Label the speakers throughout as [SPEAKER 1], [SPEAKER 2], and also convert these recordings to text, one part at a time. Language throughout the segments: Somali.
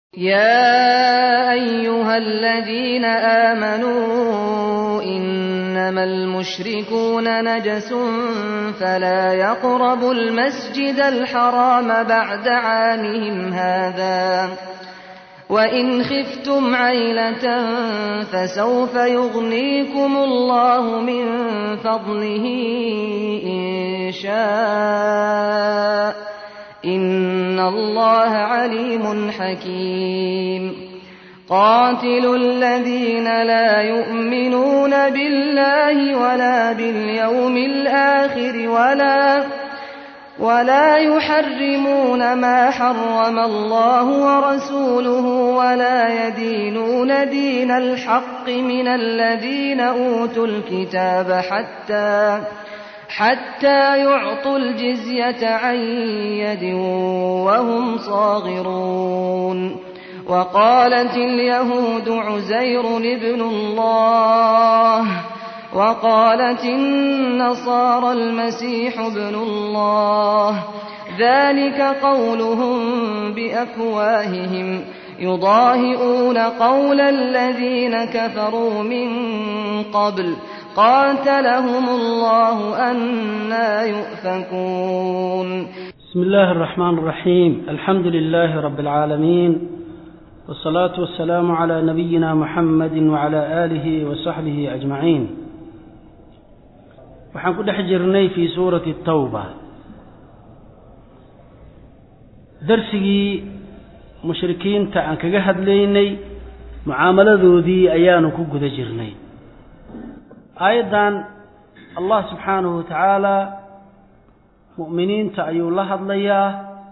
[SPEAKER 1] يا أيها الذين آمنوا إنما المشركون نجس فلا يقربوا المسجد الحرام بعد عامهم هذا وإن خفتم عيلة فسوف يغنيكم الله من فضله إن شاء إن الله عليم حكيم قاتلوا الذين لا يؤمنون بالله ولا باليوم الآخر ولا ولا يحرمون ما حرم الله ورسوله ولا يدينون دين الحق من الذين أوتوا الكتاب حتى حتى يعطوا الجزية عن يد وهم صاغرون وقالت اليهود عزير ابن الله وقالت النصارى المسيح ابن الله ذلك قولهم بأفواههم يضاهئون قول الذين كفروا من قبل قاتلهم الله أنا يؤفكون
[SPEAKER 2] بسم الله الرحمن الرحيم الحمد لله رب العالمين والصلاة والسلام على نبينا محمد وعلى آله وصحبه أجمعين waxaan ku dhex jirnay fii suurati tawba darsigii mushrikiinta aan kaga hadlaynay mucaamaladoodii ayaanu ku guda jirnay aayaddan allah subxaanahu wa tacaala mu'miniinta ayuu la hadlayaa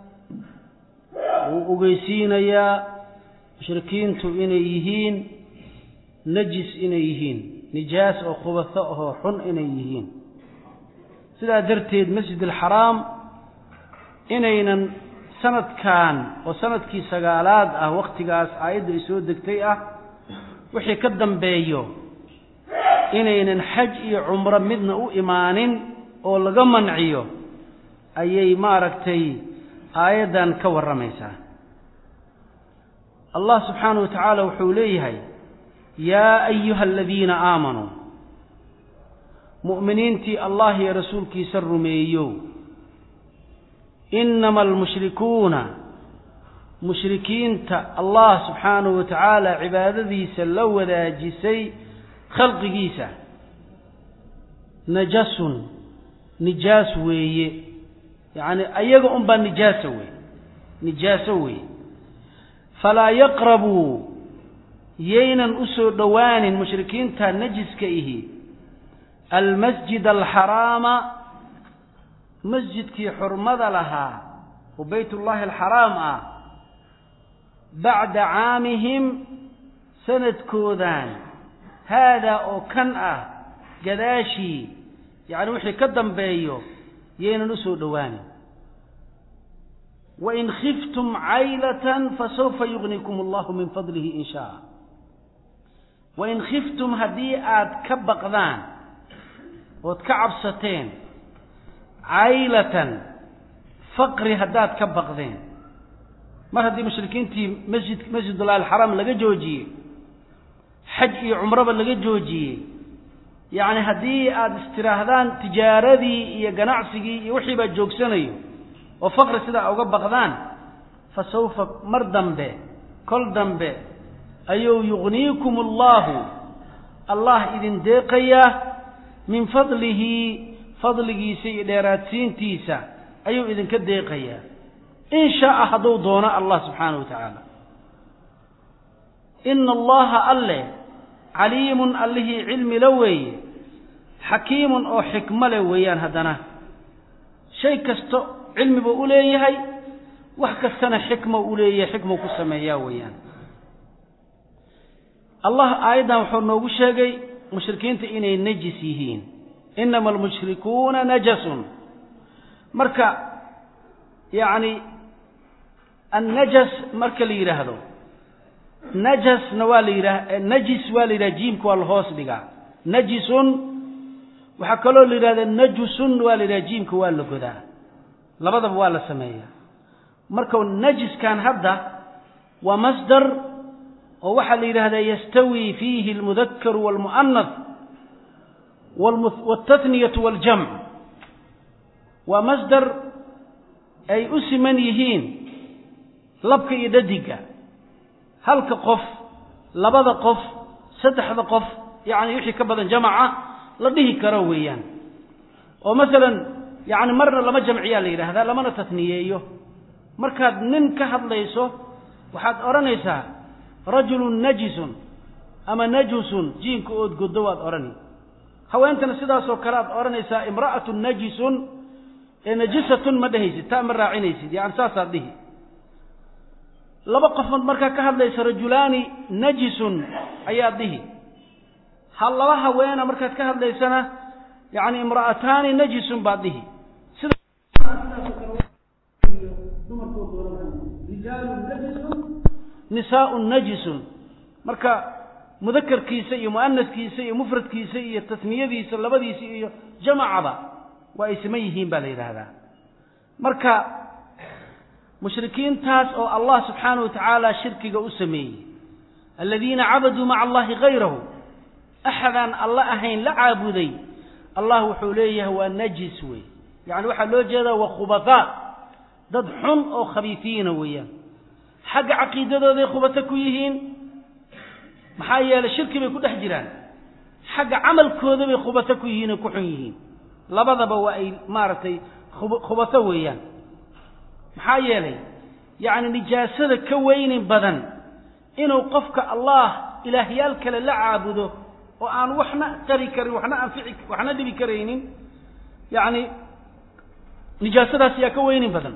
[SPEAKER 2] wuu ogeysiinayaa mushrikiintu inay yihiin najis inay yihiin nijaas oo khubaso ahoo xun inay yihiin sidaa darteed masjid alxaraam inaynan sanadkan oo sanadkii sagaalaad ah wakhtigaas aayadda ay soo degtay ah wixii ka dambeeyo inaynan xaj iyo cumro midna u imaanin oo laga manciyo ayay maaragtay aayaddan ka warramaysaa allah subxaanahu wa tacaala wuxuu leeyahay yaa ayuha aladiina aamanuu mu'miniintii allah iyo rasuulkiisa rumeeyow innama almushrikuuna mushrikiinta allah subxaanahu wa tacaala cibaadadiisa la wadaajisay khalqigiisa najasun nijaas weeye yacni ayaga unbaa nijaasa wey nijaaso weeye falaa yaqrabuu yaynan u soo dhowaanin mushrikiinta najiska ihi almasjid alxaraama masjidkii xurmada lahaa oo baytullaahi alxaraam ah bacda caamihim sanadkoodan haadaa oo kan ah gadaashii yacni wixii ka dambeeyo yaynan u soo dhowaanin wain khiftum caylatan fasawfa yugnikum allahu min fadlihi in shaa wain khiftum haddii aad ka baqdaan ood ka cabsateen caylatan faqri haddaad ka baqdeen mar haddii mushrikiintii masjid masjidullahi alxaraam laga joojiyey xaj iyo cumraba laga joojiyey yacni haddii aada istiraahdaan tijaaradii iyo ganacsigii iyo wixii baa joogsanayo oo faqri sidaa uga baqdaan fa sawfa mar dambe kol dambe ayuu yugniikum allahu allah idin deeqayaa min fadlihi fadligiisa iyo dheeraadsiintiisa ayuu idinka deeqayaa in shaaa hadduu doono allah subxaanahu wa tacaala ina allaha alle caliimun allihii cilmi la weeye xakiimun oo xikmo leh weeyaan haddana shay kasto cilmi buu u leeyahay wax kastana xikma u leeyahay xikmau ku sameeyaa weeyaan allah aayaddan wuxuu noogu sheegay mushrikiinta inay najis yihiin inama almushrikuuna najasun marka yacni annajas marka la yidhaahdo najasna waa la yidhaha najis waa la yidhaha jiimka waa la hoos dhigaa najisun waxaa kaloo la yidhahda najusun waa la yidhaha jiimka waa la godaa labadaba waa la sameeyaa marka najiskan hadda waa masdar oo waxaa la yidhahdaa yastawi fiihi almudakaru waalmu'anath waaltathniyatu waaljamc waa masdar ay u siman yihiin labka iyo dhadiga halka qof labada qof saddexda qof yacni wixii ka badan jamaca la dhihi karo weeyaan oo masalan yacni marna lama jamciyaa la yidhaahdaa lamana tatniyeeyo markaad nin ka hadlayso waxaad odhanaysaa rajulun najisun ama najusun jiinka ood goddo waad odhani haweentana sidaasoo kale aad odhanaysaa imra'atun najisun ee najisatun ma dhehaysid taa ma raacinaysid yani saasaad dhihi laba qofood markaa ka hadlaysa rajulaani najisun ayaad dhihi ha laba haweena markaad ka hadlaysana yani imra'ataani najisun baad dhihi nisaaun najisun marka mudakarkiisa iyo mu'anaskiisa iyo mufradkiisa iyo tasniyadiisa labadiisa iyo jamacaba waa ay siman yihiin baa la yidhaahdaa marka mushrikiintaas oo allah subxaanahu wa tacaala shirkiga u sameeyey aladiina cabaduu maca allahi hayrahu axadaan alla ahayn la caabuday allah wuxuu leeyahay waa najis wey yacni waxaa loo jeedaa waa khubataa dad xun oo khabiifiina weeyaan xagga caqiidadooday khubato ku yihiin maxaa yeelay shirki bay ku dhex jiraan xagga camalkooda bay khubato ku yihiin oo ku xun yihiin labadaba waa ay maaragtay khubato weeyaan maxaa yeelay yacni nijaasada ka weynin badan inuu qofka allah ilaahyaal kale la caabudo oo aan waxna tari karin waxna anfici waxna dhibi karaynin yacni nijaasadaas yaa ka weynin badan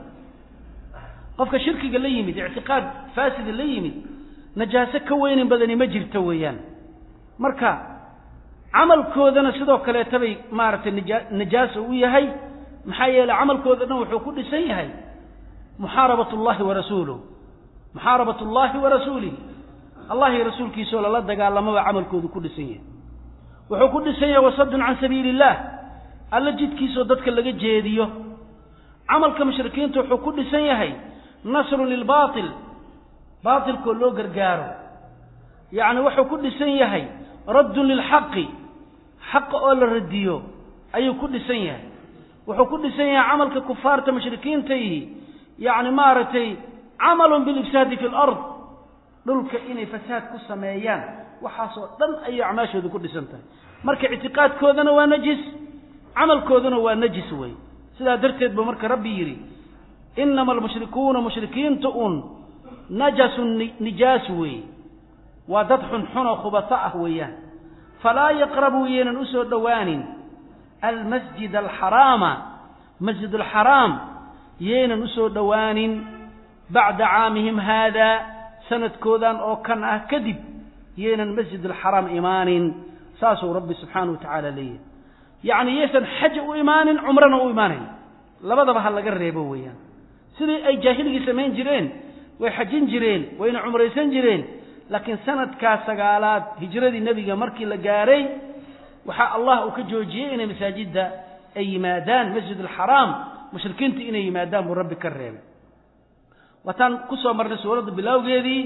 [SPEAKER 2] qofka shirkiga la yimid ictiqaad faasida la yimid najaaso ka weynin badani ma jirto weeyaan marka camalkoodana sidoo kaleeta bay maaragtay nija najaaso u yahay maxaa yeeley camalkooda dhan wuxuu ku dhisan yahay muxaarabat اllahi wa rasuuluh muxaarabat اllahi wa rasuulihi allah iyo rasuulkiisoo lala dagaalamaba camalkoodu ku dhisan yahay wuxuu ku dhisan yahay wasadun can sabiili illah alla jidkiisoo dadka laga jeediyo camalka mushrikiinta wuxuu ku dhisan yahay nasrun lilbaatil baatilkoo loo gargaaro yacni wuxuu ku dhisan yahay raddun lilxaqi xaqa oo la radiyo ayuu ku dhisan yahay wuxuu ku dhisan yahay camalka kufaarta mushrikiintaihi yacni maaragtay camalun bilifsaadi fi lard dhulka inay fasaad ku sameeyaan waxaasoo dhan ayay acmaashooda ku dhisan tahay marka ictiqaadkoodana waa najis camalkooduna waa najis wey sidaa darteed ba marka rabbi yidhi inama almushrikuuna mushrikiinta un najasun nijaas weeye waa dad xunxun oo khubato ah weeyaan falaa yaqrabuu yaynan usoo dhowaanin almasjid alxaraama masjid alxaraam yaynan usoo dhowaanin bacda caamihim haada sanadkoodan oo kan ah kadib yaynan masjid alxaraam imaanin saasuu rabbi subxaanahu wa tacaala leeyahay yacni yaysan xaj u imaanin cumrana u imaanayn labadaba ha laga reebo weeyaan sidii ay jaahiligii samayn jireen way xajin jireen wayna cumraysan jireen laakiin sanadkaa sagaalaad hijradii nebiga markii la gaaray waxaa allah uu ka joojiyey inay masaajidda ay yimaadaan masjid alxaraam mushrikiinta inay yimaadaan buu rabbi ka reebay waataan ku soo marnay suuradda bilowgeedii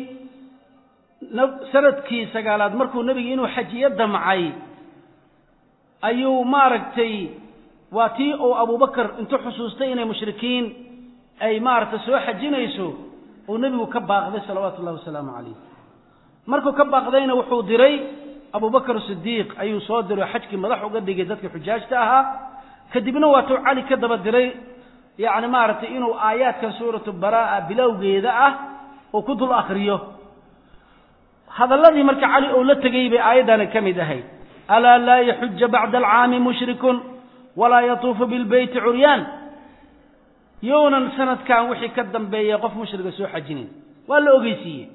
[SPEAKER 2] sanadkii sagaalaad markuu nebiga inuu xajiyo damcay ayuu maaragtay waa tii uu abubakar intuu xusuustay inay mushrikiin ay maaragtay soo xajinayso uu nebigu ka baaqday salawaatu ullahi wasalaamu calayh markuu ka baaqdayna wuxuu diray abubakar sidiiq ayuu soo diray xajkii madax uga dhigay dadkii xujaajta ahaa kadibna waatuu cali ka daba diray yacni maaragtay inuu aayaadkan suuratu baraa'a bilowgeeda ah uu ku dul akriyo hadalladii marka cali uu la tegey bay aayaddani ka mid ahayd alaa laa yaxuja bacda alcaami mushrikun walaa yatuufu bilbeyti curyaan younan sanadkan wixii ka dambeeya qof mushriga soo xajinin waa la ogeysiiyey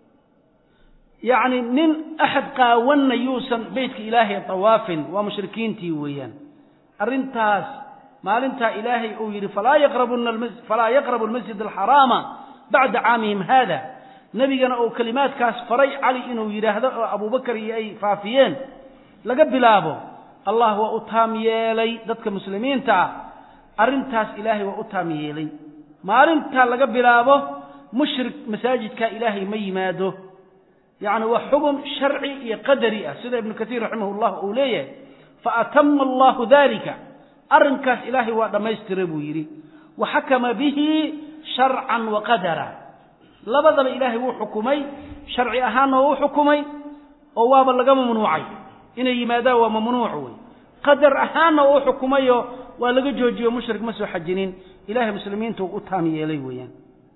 [SPEAKER 2] yacni nin axad qaawanna yuusan beytka ilaahay tawaafin waa mushrikiintii weeyaan arrintaas maalintaa ilaahay uu yidhi falaa yaqrabuna falaa yaqrabu almasjid alxaraama bacda caamihim haada nebigana uu kelimaadkaas faray cali inuu yidhaahdo oo abubakar iyo ay faafiyeen laga bilaabo allah waa u taam yeelay dadka muslimiinta ah arrintaas ilaahay waa u taam yeelay maalintaa laga bilaabo mushrik masaajidka ilaahay ma yimaado yacni waa xugum sharci iyo qadari ah sida ibnu katiir raximah llah uu leeyahay faatama allahu dalika arrinkaas ilaahay waa dhammaystira buu yidhi wa xakama bihi sharcan wa qadara labadaba ilaahay wuu xukumay sharci ahaanna waa u xukumay oo waaba laga mamnuucay inay yimaadaan waa mamnuuc wey qadar ahaanna waa u xukumayo waa laga joojiyo mushrik ma soo xajinin ilahay muslimiinta uu u taam yeelay weeyaan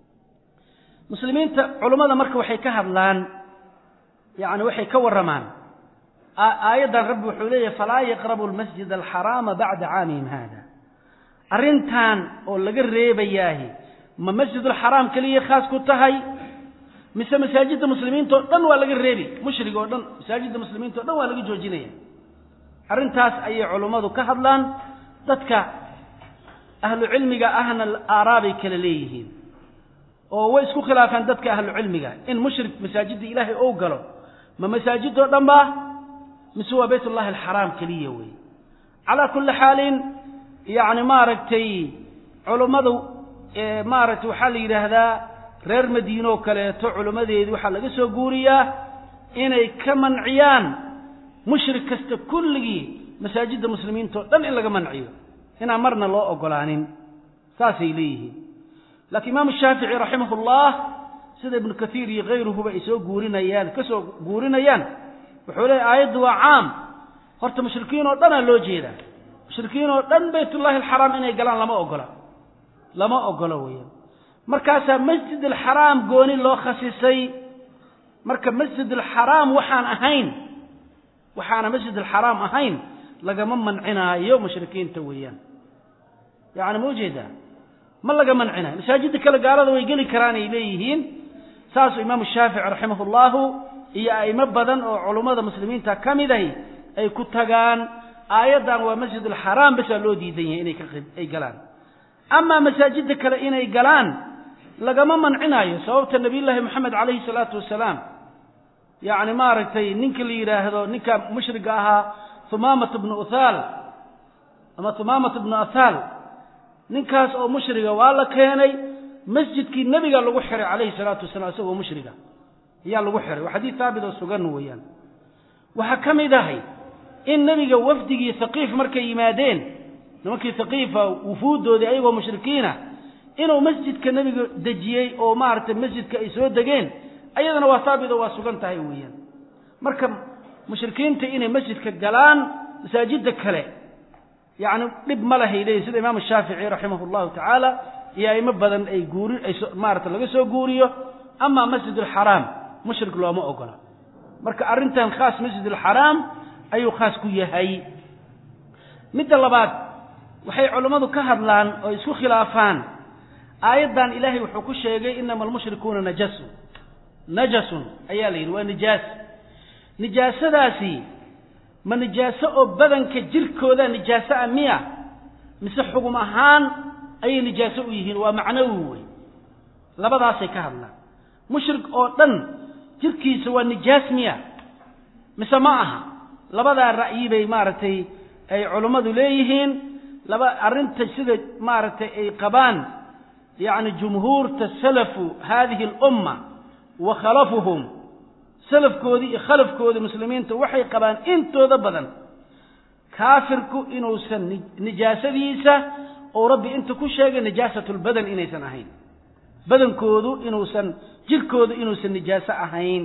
[SPEAKER 2] muslimiinta culummada marka waxay ka hadlaan yani waxay ka warramaan aayaddan rabbi wuxuu leeyahy falaa yaqrabu lmasjid alxaraama bacda caamihim hada arrintan oo laga reebayaahi ma masjidulxaraam keliya khaas ku tahay mise masaajidda muslimiinta o dhan waa laga reebi mushrig oo dhan masaajidda muslimiinta o dhan waa laga joojinaya arrintaas ayay culummadu ka hadlaan dadka ahlu cilmiga ahna aaraabay kala leeyihiin oo way isku khilaafaan dadka ahlu cilmiga in mushrik masaajidda ilaahay ou galo ma masaajidoo dhan ba mise waa bayt ullahi alxaraam keliya wey calaa kulli xaalin yacni maaragtay culummadu maaragtay waxaa la yidhaahdaa reer madiine oo kaleeto culimmadeedii waxaa laga soo guuriyaa inay ka manciyaan mushrik kasta kulligii masaajidda muslimiinta o dhan in laga manciyo inaan marna loo ogolaanin saasay leeyihiin laakiin imaamu shaafici raximah ullah sida ibnu kaiir iyo kayruhuba ay soo guurinayaan ka soo guurinayaan wuxuu leeyahy aayaddu waa caam horta mushrikiin oo dhanaa loo jeedaa mushrikiin oo dhan baytullahi alxaraam inay galaan lama ogola lama ogolo weeyaan markaasaa masjid alxaraam gooni loo khasisay marka masjid alxaraam waxaan ahayn waxaana masjid alxaraam ahayn lagama mancinaayo mushrikiinta weeyaan yacni ma ujeedaa ma laga mancinayo masaajidda kale gaalada way geli karaan ay leeyihiin saasuu imaamu shaafici raximah ullahu iyo a'imo badan oo culummada muslimiinta ka mid ahi ay ku tagaan aayaddan waa masjid alxaraam basaa loo diidan yahay inay kaay galaan amaa masaajidda kale inay galaan lagama mancinayo sababta nabiyullaahi moxamed calayhi salaatu wasalaam yacni maaragtay ninka la yidhaahdo ninka mushriga ahaa humaamat bnu uthaal ama humaamat bnu athaal ninkaas oo mushriga waa la keenay masjidkii nebiga lagu xiray calayhi salaatu wasalaam isagoo mushriga ayaa lagu xiray waa xadiid haabit oo sugan weeyaan waxaa ka mid ahay in nebiga wafdigii haqiif markay yimaadeen nimankii haqiifa wufuuddoodii ayagoo mushrikiina inuu masjidka nebiga dejiyey oo maaragtay masjidka ay soo degeen ayadana waa haabit oo waa sugan tahay weeyaan marka mushrikiinta inay masjidka galaan masaajidda kale yacni dhib ma lahay leeyihin sida imaamu shaafici raximah allahu tacaala iyo aimo badan ay guuri ay maarata laga soo guuriyo amaa masjid alxaraam mushrik looma ogola marka arrintan khaas masjid alxaraam ayuu khaas ku yahay midda labaad waxay culammadu ka hadlaan oo isku khilaafaan aayaddan ilaahay wuxuu ku sheegay inama almushrikuuna najasun najasun ayaa la yidhi waa nijaas nijaasadaasi ma nijaaso oo badanka jirkooda nijaaso a miya mise xugum ahaan ayay nijaaso u yihiin waa macnawi wey labadaasay ka hadlaan mushrik oo dhan jirkiisa waa nijaas miya mise ma aha labadaa ra'yi bay maaragtay ay culummadu leeyihiin laba arrinta sida maaragtay ay qabaan yacni jumhuurta salafu haadihi alumma wa khalafuhum salafkoodii iyo khalafkoodii muslimiinta waxay qabaan intooda badan kaafirku inuusan nijaasadiisa ou rabbi inta ku sheegay nijaasatulbadan inaysan ahayn badankoodu inuusan jirkoodu inuusan nijaaso ahayn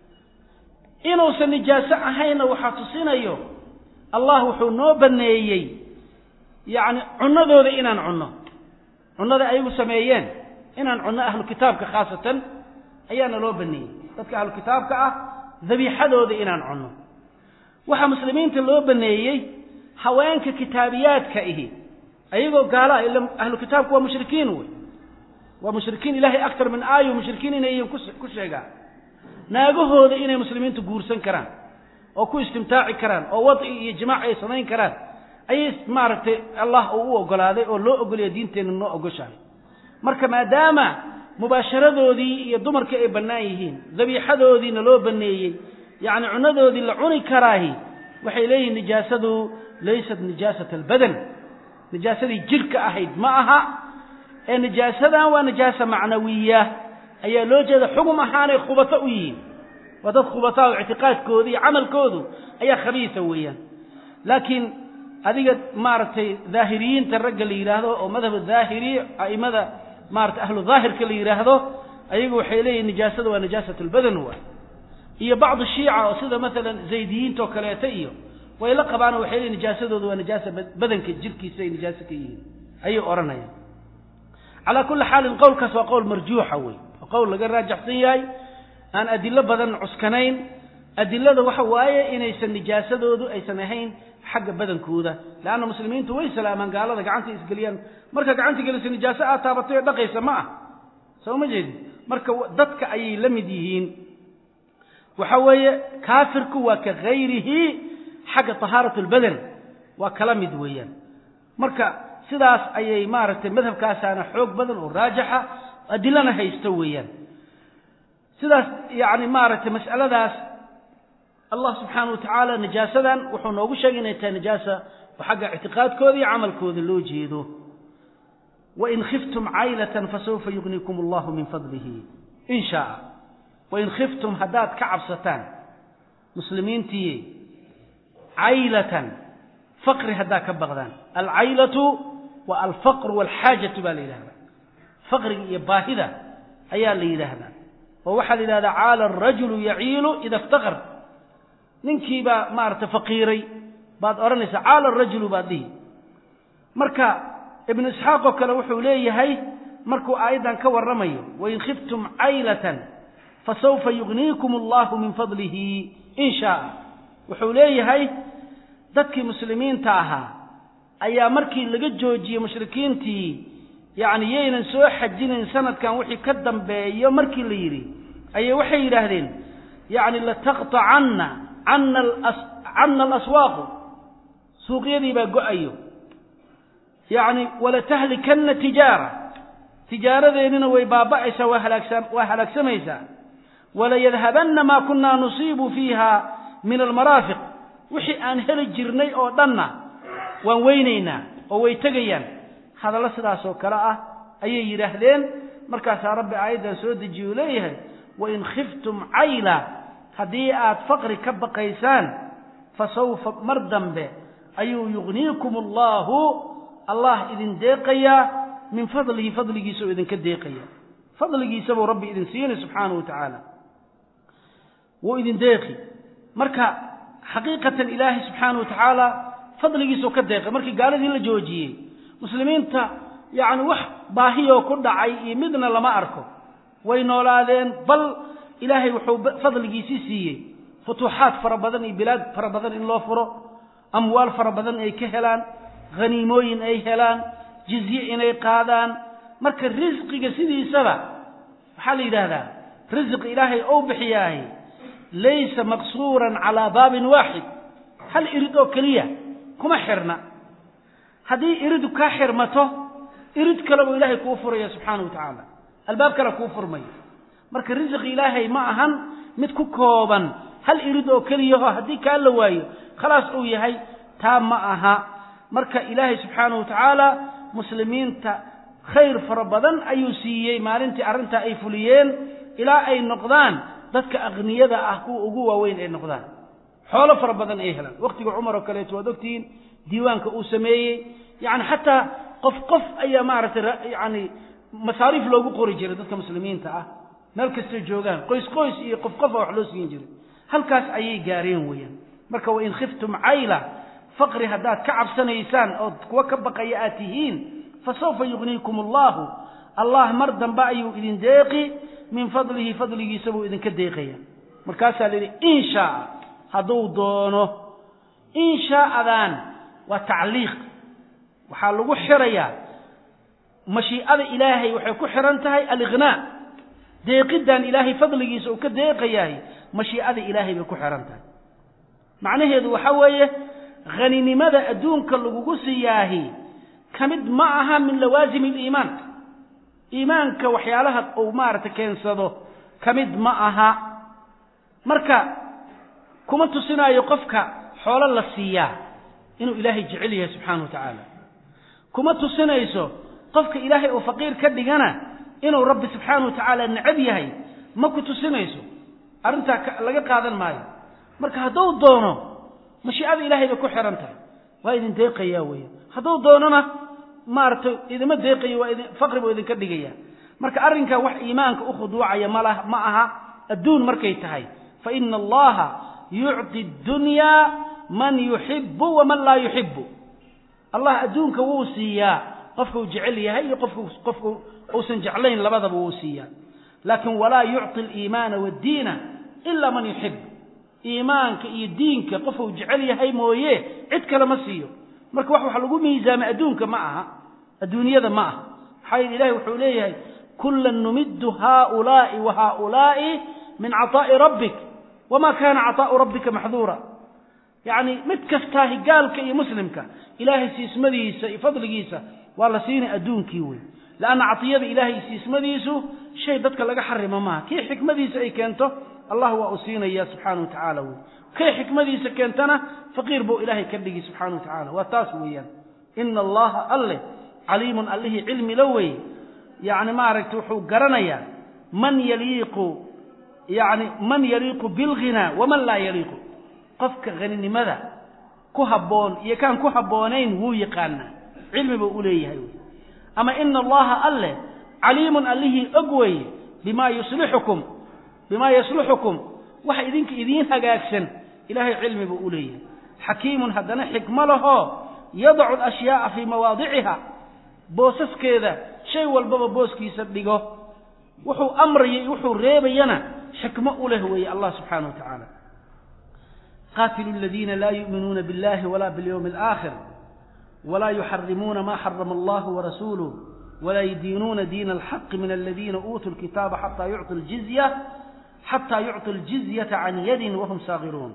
[SPEAKER 2] inuusan nijaaso ahaynna waxaa tusinayo allah wuxuu noo banneeyey yacni cunnadooda inaan cunno cunnada ayagu sameeyeen inaan cunno ahlu kitaabka khaasatan ayaana loo banneeyey dadka ahlu kitaabka ah dabiixadooda inaan cunno waxaa muslimiinta loo banneeyey haweenka kitaabiyaadka ihi ayagoo gaala ila ahlu kitaabku waa mushrikiin wey waa mushrikiin ilahay aktar min aayo mushrikiin inayan ku sheegaan naagahooda inay muslimiintu guursan karaan oo ku istimtaaci karaan oo wadci iyo jimaac ay samayn karaan ayay maaragtay allah uu u ogolaaday oo loo ogolaya diinteenna noo ogoshahay marka maadaama mubaasharadoodii iyo dumarkii ay bannaan yihiin dabiixadoodiina loo banneeyey yacni cunadoodii la cuni karaahi waxay leeyihiin nijaasadu laysat nijaasat albadan nijaasadii jidhka ahayd ma aha ee nijaasadan waa nijaasa macnawiya ayaa loo jeeda xugum ahaanay khubato u yihiin waa dad khubataa oo ictiqaadkooda iyo camalkoodu ayaa khabiisa weeyaan laakiin adiga maaragtay daahiriyiinta ragga la yidhaahdo oo madhab daahiri a'imada maarata ahlu daahirka la yidhaahdo ayagu waxay leeyihin nijaasada waa nijaasat lbadan wa iyo bacdu shiica oo sida maalan zaydiyiinta oo kaleeta iyo way la qabaano waxay leeyihin nijaasadooda waa nijaasa badanka jirkiisa ay nijaasa ka yihiin ayay odhanayaan calaa kulli xaalin qowlkaas waa qowl marjuuxa wey waa qowl laga raajaxsan yahay aan adilo badan cuskanayn adilada waxa waaye inaysan nijaasadoodu aysan ahayn xagga badankooda leanna muslimiintu way salaamaan gaalada gacanta isgeliyaan marka gacanta gelisa nijaaso aad taabatay oo dhaqaysa ma ah soo ma jeedin marka dadka ayay la mid yihiin waxa weeye kaafirku waa ka hayrihi xagga tahaarat lbadan waa kala mid weeyaan marka sidaas ayay maaragtay madhabkaasaana xoog badan oo raajaxa adilana haysto weeyaan sidaas yani maaragtay mas'aladaas allah subxaana wa tacaala najaasadan wuxuu noogu sheegay inay tahay najaasa oo xagga ictiqaadkooda iyo camalkooda loo jeedo wain khiftum caylatan fasawfa yugnikum allahu min fadlihi in shaaa wain khiftum haddaad ka cabsataan muslimiintii caylatan faqri haddaad ka baqdaan alcaylatu waa alfaqru walxaajatu baa la yidhahdaa faqriga iyo baahida ayaa la yidhaahdaa oo waxaa la yidhahdaa caala arajulu yaciilu ida iftaqar ninkiibaa maarata faqiiray baad odhanaysaa caala arajulu baad dhihi marka ibnu isxaaq oo kale wuxuu leeyahay markuu aayaddan ka warramayo wain khiftum caylatan fasawfa yugniikum allahu min fadlihi in shaaa wuxuu leeyahay dadkii muslimiinta ahaa ayaa markii laga joojiyey mushrikiintii yacni yaynan soo xajinayn sanadkan wixii ka dambeeyo markii la yidhi ayay waxay yidhaahdeen yacni lataqطacanna cana cana alaswaaqu suuqyadii baa go-ayo yacni walatahlikanna tijaara tijaaradeennina way baaba'aysaa waa halaagsa waa halaagsamaysaa walayadhabanna maa kunaa nusiibu fiiha min almaraafiq wixii aan heli jirnay oo dhanna waan weynaynaa oo way tegayaan hadallo sidaas oo kale ah ayay yidhaahdeen markaasaa rabbi aayaddan soo dejiye uu leeyahay wain khiftum cayla haddii aad faqri ka baqaysaan fa sawfa mar dambe ayuu yugniikum allaahu allah idin deeqayaa min fadlihi fadligiisa oo idinka deeqaya fadligiisa buu rabbi idin siinay subxaanahu wa tacaala wuu idin deeqi marka xaqiiqatan ilaahay subxaanahu wa tacaala fadligiisuu ka deeqay markii gaaladii la joojiyey muslimiinta yacni wax baahiyoo ku dhacay iyo midna lama arko way noolaadeen bal ilaahay wuxuu fadligiisii siiyey futuuxaad fara badan iyo bilaad fara badan in loo furo amwaal fara badan ay ka helaan haniimooyin ay helaan jizye inay qaadaan marka risqiga sidiisaba waxaa la yidhaahdaa risq ilaahay ou bixiyaahi laysa maqsuuran calaa baabin waaxid hal irid oo keliya kuma xirna haddii iridu kaa xirmato irid kale buu ilaahay kuu furaya subxaana wa tacaala albaab kale kuu furmaya marka risqi ilaahay ma ahan mid ku kooban hal irid oo keliyaho haddii kaa la waayo khalaas uu yahay taa ma aha marka ilaahay subxaana wa tacaala muslimiinta khayr fara badan ayuu siiyey maalintii arrintaa ay fuliyeen ilaa ay noqdaan dadka akniyada ah kuwa ugu waaweyn ay noqdaan xoolo fara badan ay helaan waqtiga cumar oo kaleeto waad ogtihiin diiwaanka uu sameeyey yani xataa qof qof ayaa maaragtay yani masaariif loogu qori jiray dadka muslimiinta ah meel kastay joogaan qoys qoys iyo qof qofa wax loo siin jiray halkaas ayay gaareen weeyaan marka wain khiftum cayla faqri haddaad ka cabsanaysaan ood kuwa ka baqaya aad tihiin fa sawfa yugniikum allahu allah mar dambe ayuu idin deeqi min fadlihi fadligiisa buu idinka deeqaya markaasaa la yidhi in shaaa hadduu doono in shaa'adaan waa tacliiq waxaa lagu xirayaa mashiicada ilaahay waxay ku xihan tahay aliqnaa deeqiddan ilaahay fadligiisa uu ka deeqayahay mashiicada ilaahay bay ku xihan tahay macnaheedu waxa weeye haninimada adduunka lagugu siyaahi ka mid ma aha min lawaasimi aliimaan iimaanka waxyaalaha uu maaragtay keensado ka mid ma aha marka kuma tusinaayo qofka xoolo la siiyaa inuu ilaahay jecel yahay subxaana wa tacaala kuma tusinayso qofka ilaahay uu faqiir ka dhigana inuu rabbi subxaana wa tacaala necab yahay ma ku tusinayso arrintaa laga qaadan maayo marka hadduu doono mashiicada ilaahay bay ku xihan tahay waa idin deeqayaa weya hadduu doonona maaragtay idima deeqayo waa idin faqri buu idinka dhigaya marka arrinkaa wax iimaanka u khuduucaya mala ma aha adduun markay tahay fa ina allaha yucطi dunyaa man yuxibu waman laa yuxibu allah adduunka wuu siiyaa qofka uu jecel yahay iyo qofka qofka uusan jeclayn labadaba wuu siiyaa laakin walaa yucطi aliimaana waddiina ila man yuxib iimaanka iyo diinka qofka uu jecel yahay mooye cid kale ma siiyo marka wax wax lagu miisaamay adduunka ma aha adduunyada ma aha maxaa yeele ilahi wuxuu leeyahay kula numiddu haulaai wa haulaai min caطaa'i rabbik wama kana caطaa'u rabbika maxduura yacni mid kastaa higaalka iyo muslimka ilaahay siismadiisa iyo fadligiisa waa la siinay adduunkii wey leanna catiyada ilaahay siismadiisu shay dadka laga xarimo maaha kii xikmadiisa ay keento allah waa uu siinaya subxaana wa tacaala wey kay xikmadiisa keentana faqiir buu ilaahay ka dhigi subxaana wa tacala waa taas weeyaan ina allaha alle caliimun allihii cilmi la wey yacni maaragtay wuxuu garanayaa man yaliiqu yani man yaliiqu bilghinaa waman laa yaliiqu qofka haninimada ku habboon iyo kaan ku habboonayn wuu yaqaanaa cilmi buu u leeyahay wy ama ina allaha alleh caliimun allihii og weye bima yuslixukum bimaa yasluxukum waxa idinka idiin hagaagsan ilahay cilmi buu u leeyahay xakiimun haddana xikmo lahoo yadacu alashyaaa fii mawaadiciha boosaskeeda shay walbaba booskiisa dhigo wuxuu amraya iyo wuxuu reebayana xikmo u leh weeye allah subxaana wa tacaala qaatilu aladiina laa yu'minuuna biاllahi wala biاlyawmi alaakhir wla yuxarimuuna ma xarama allah warasuuluh wla ydiinuuna diina alxaqi min aladiina uutuu lkitaaba xataa yucطu ljizya xataa yucطu ljizyata can yadin wahum saagiruun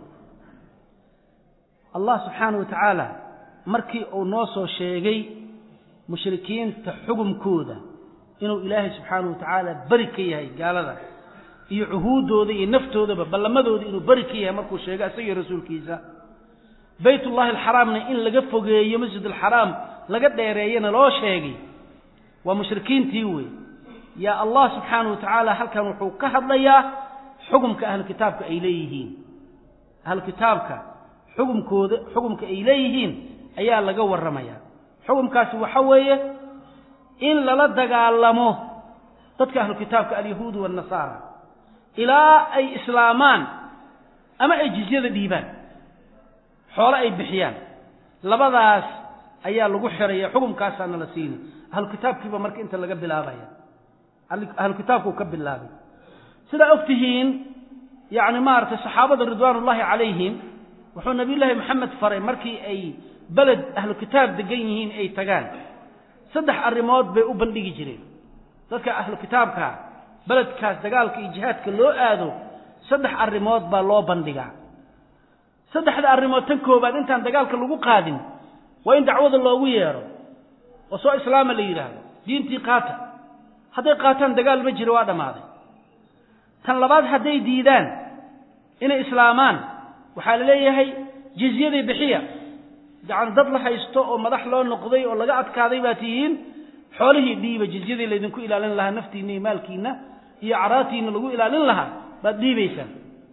[SPEAKER 2] allah subxaana wa tacaala markii uu noo soo sheegay mushrikiinta xugumkooda inuu ilaahay subxaana wa tacaala beri ka yahay gaalada iyo cuhuuddooda iyo naftoodaba ballamadooda inuu beri ka yahay markuu sheegay isagii rasuulkiisa baytullahi alxaraamna in laga fogeeyo masjid alxaraam laga dheereeyana loo sheegay waa mushrikiintii wey yaa allah subxaana wa tacaala halkan wuxuu ka hadlayaa xugumka ahlu kitaabka ay leeyihiin ahlu kitaabka xugumkooda xugumka ay leeyihiin ayaa laga warramaya xugumkaasi waxa weeye in lala dagaalamo dadka ahlu kitaabka alyahuud waannasaara ilaa ay islaamaan ama ay jizyada dhiibaan xoole ay bixiyaan labadaas ayaa lagu xiraya xukumkaasaana la siini ahlu kitaabkiiba marka inta laga bilaabaya ahlu kitaabkuu ka bilaabay sidaa og tihiin yacni maaragtay saxaabada ridwaan ullaahi calayhim wuxuu nabiyullaahi maxamed faray markii ay beled ahlu kitaab degan yihiin ay tagaan saddex arrimood bay u bandhigi jireen dadka ahlu kitaabka beledkaas dagaalka iyo jihaadka loo aado saddex arrimood baa loo bandhigaa saddexda arrimood tan koobaad intaan dagaalka lagu qaadin waa in dacwada loogu yeedho oo soo islaama la yidhaahdo diintii qaata hadday qaataan dagaal ma jiro waa dhammaaday tan labaad hadday diidaan inay islaamaan waxaa la leeyahay jizyadii bixiya yani dad la haysto oo madax loo noqday oo laga adkaaday baa tihiin xoolihii dhiiba jizyadii laydinku ilaalin lahaa naftiinna iyo maalkiinna iyo acraadtiinna lagu ilaalin lahaa baad dhiibaysaan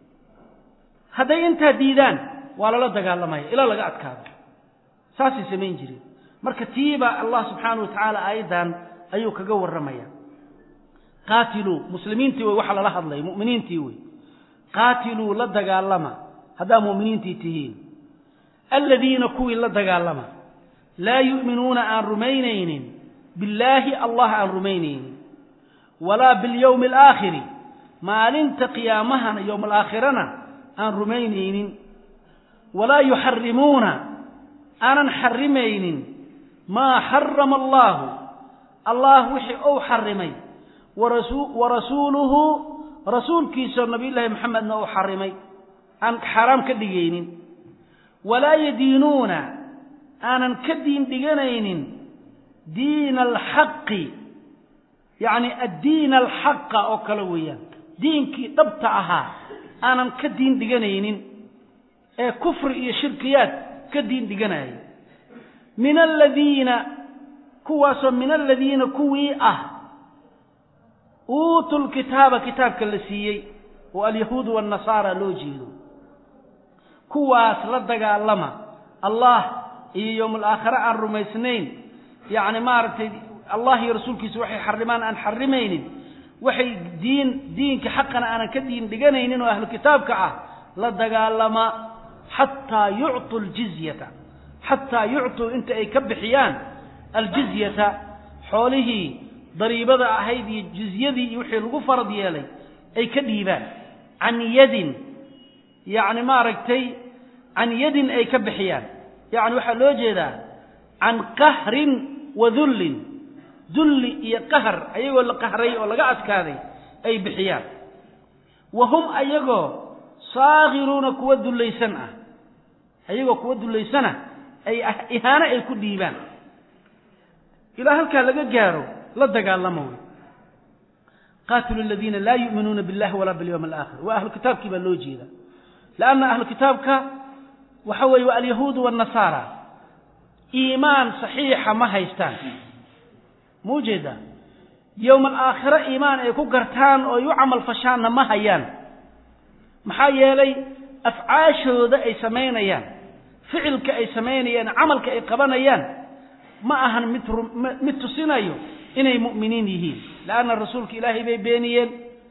[SPEAKER 2] hadday intaa diidaan waa lala dagaalamaya ilaa laga adkaado saasay samayn jireen marka tiiba allah subxaana wa tacaala aayaddan ayuu kaga warramaya qaatiluu muslimiintii wey waxa lala hadlaya mu'miniintii wey qaatiluu la dagaalama haddaa mu'miniintii tihiin aladiina kuwii la dagaalama laa yu'minuuna aan rumaynaynin billaahi allah aan rumaynaynin walaa biاlyowmi alaakhiri maalinta qiyaamahana yowma alaakhirana aan rumaynaynin walaa yuxarimuuna aanan xarimaynin maa xarama allaahu allah wixii ou xarimay wa rasuuluhu rasuulkiisa nabiyullaahi maxamedna uu xarimay aan xaaraam ka dhigaynin walaa yadiinuuna aanan ka diin dhiganaynin diina alxaqi yacni addiina alxaqa oo kale weeyaan diinkii dhabta ahaa aanan ka diin dhiganaynin ee kufri iyo shirkiyaad ka diin dhiganaya min aladiina kuwaasoo min aladiina kuwii ah uutu lkitaaba kitaabka la siiyey oo alyahuudu waannasaara loo jeedo kuwaas la dagaalama allah iyo yowm alaakhare aan rumaysnayn yacni maaragtay allah iyo rasuulkiisa waxay xarimaan aan xarimaynin waxay diin diinka xaqana aanan ka diin dhiganaynin oo ahlu kitaabka ah la dagaalama xataa yucطuu aljizyata xataa yucطuu inta ay ka bixiyaan aljizyata xoolihii dariibada ahayd iyo jizyadii iyo wixii lagu farad yeelay ay ka dhiibaan can yadin yacni maaragtay can yadin ay ka bixiyaan yacni waxaa loo jeedaa can qahrin wa dullin dulli iyo qahar ayagoo la qahray oo laga adkaaday ay bixiyaan wa hum ayagoo saakiruuna kuwa dullaysan ah ayagoo kuwa dullaysana ay ihaano ay ku dhiibaan ilaa halkaa laga gaaro la dagaalamo wey qaatilu aladiina laa yu'minuuna billahi walaa bilyawmi alaakhir waa ahlu kitaabkii baa loo jeeda leanna ahlu kitaabka waxa weeye waa alyahuudu waannasaara iimaan saxiixa ma haystaan ma ujeedaa yowma alaakhire iimaan ay ku gartaan oo ay u camal fashaanna ma hayaan maxaa yeelay afcaashooda ay samaynayaan ficilka ay samaynayaan camalka ay qabanayaan ma ahan mid mid tusinayo inay mu'miniin yihiin leanna rasuulka ilaahay bay beeniyeen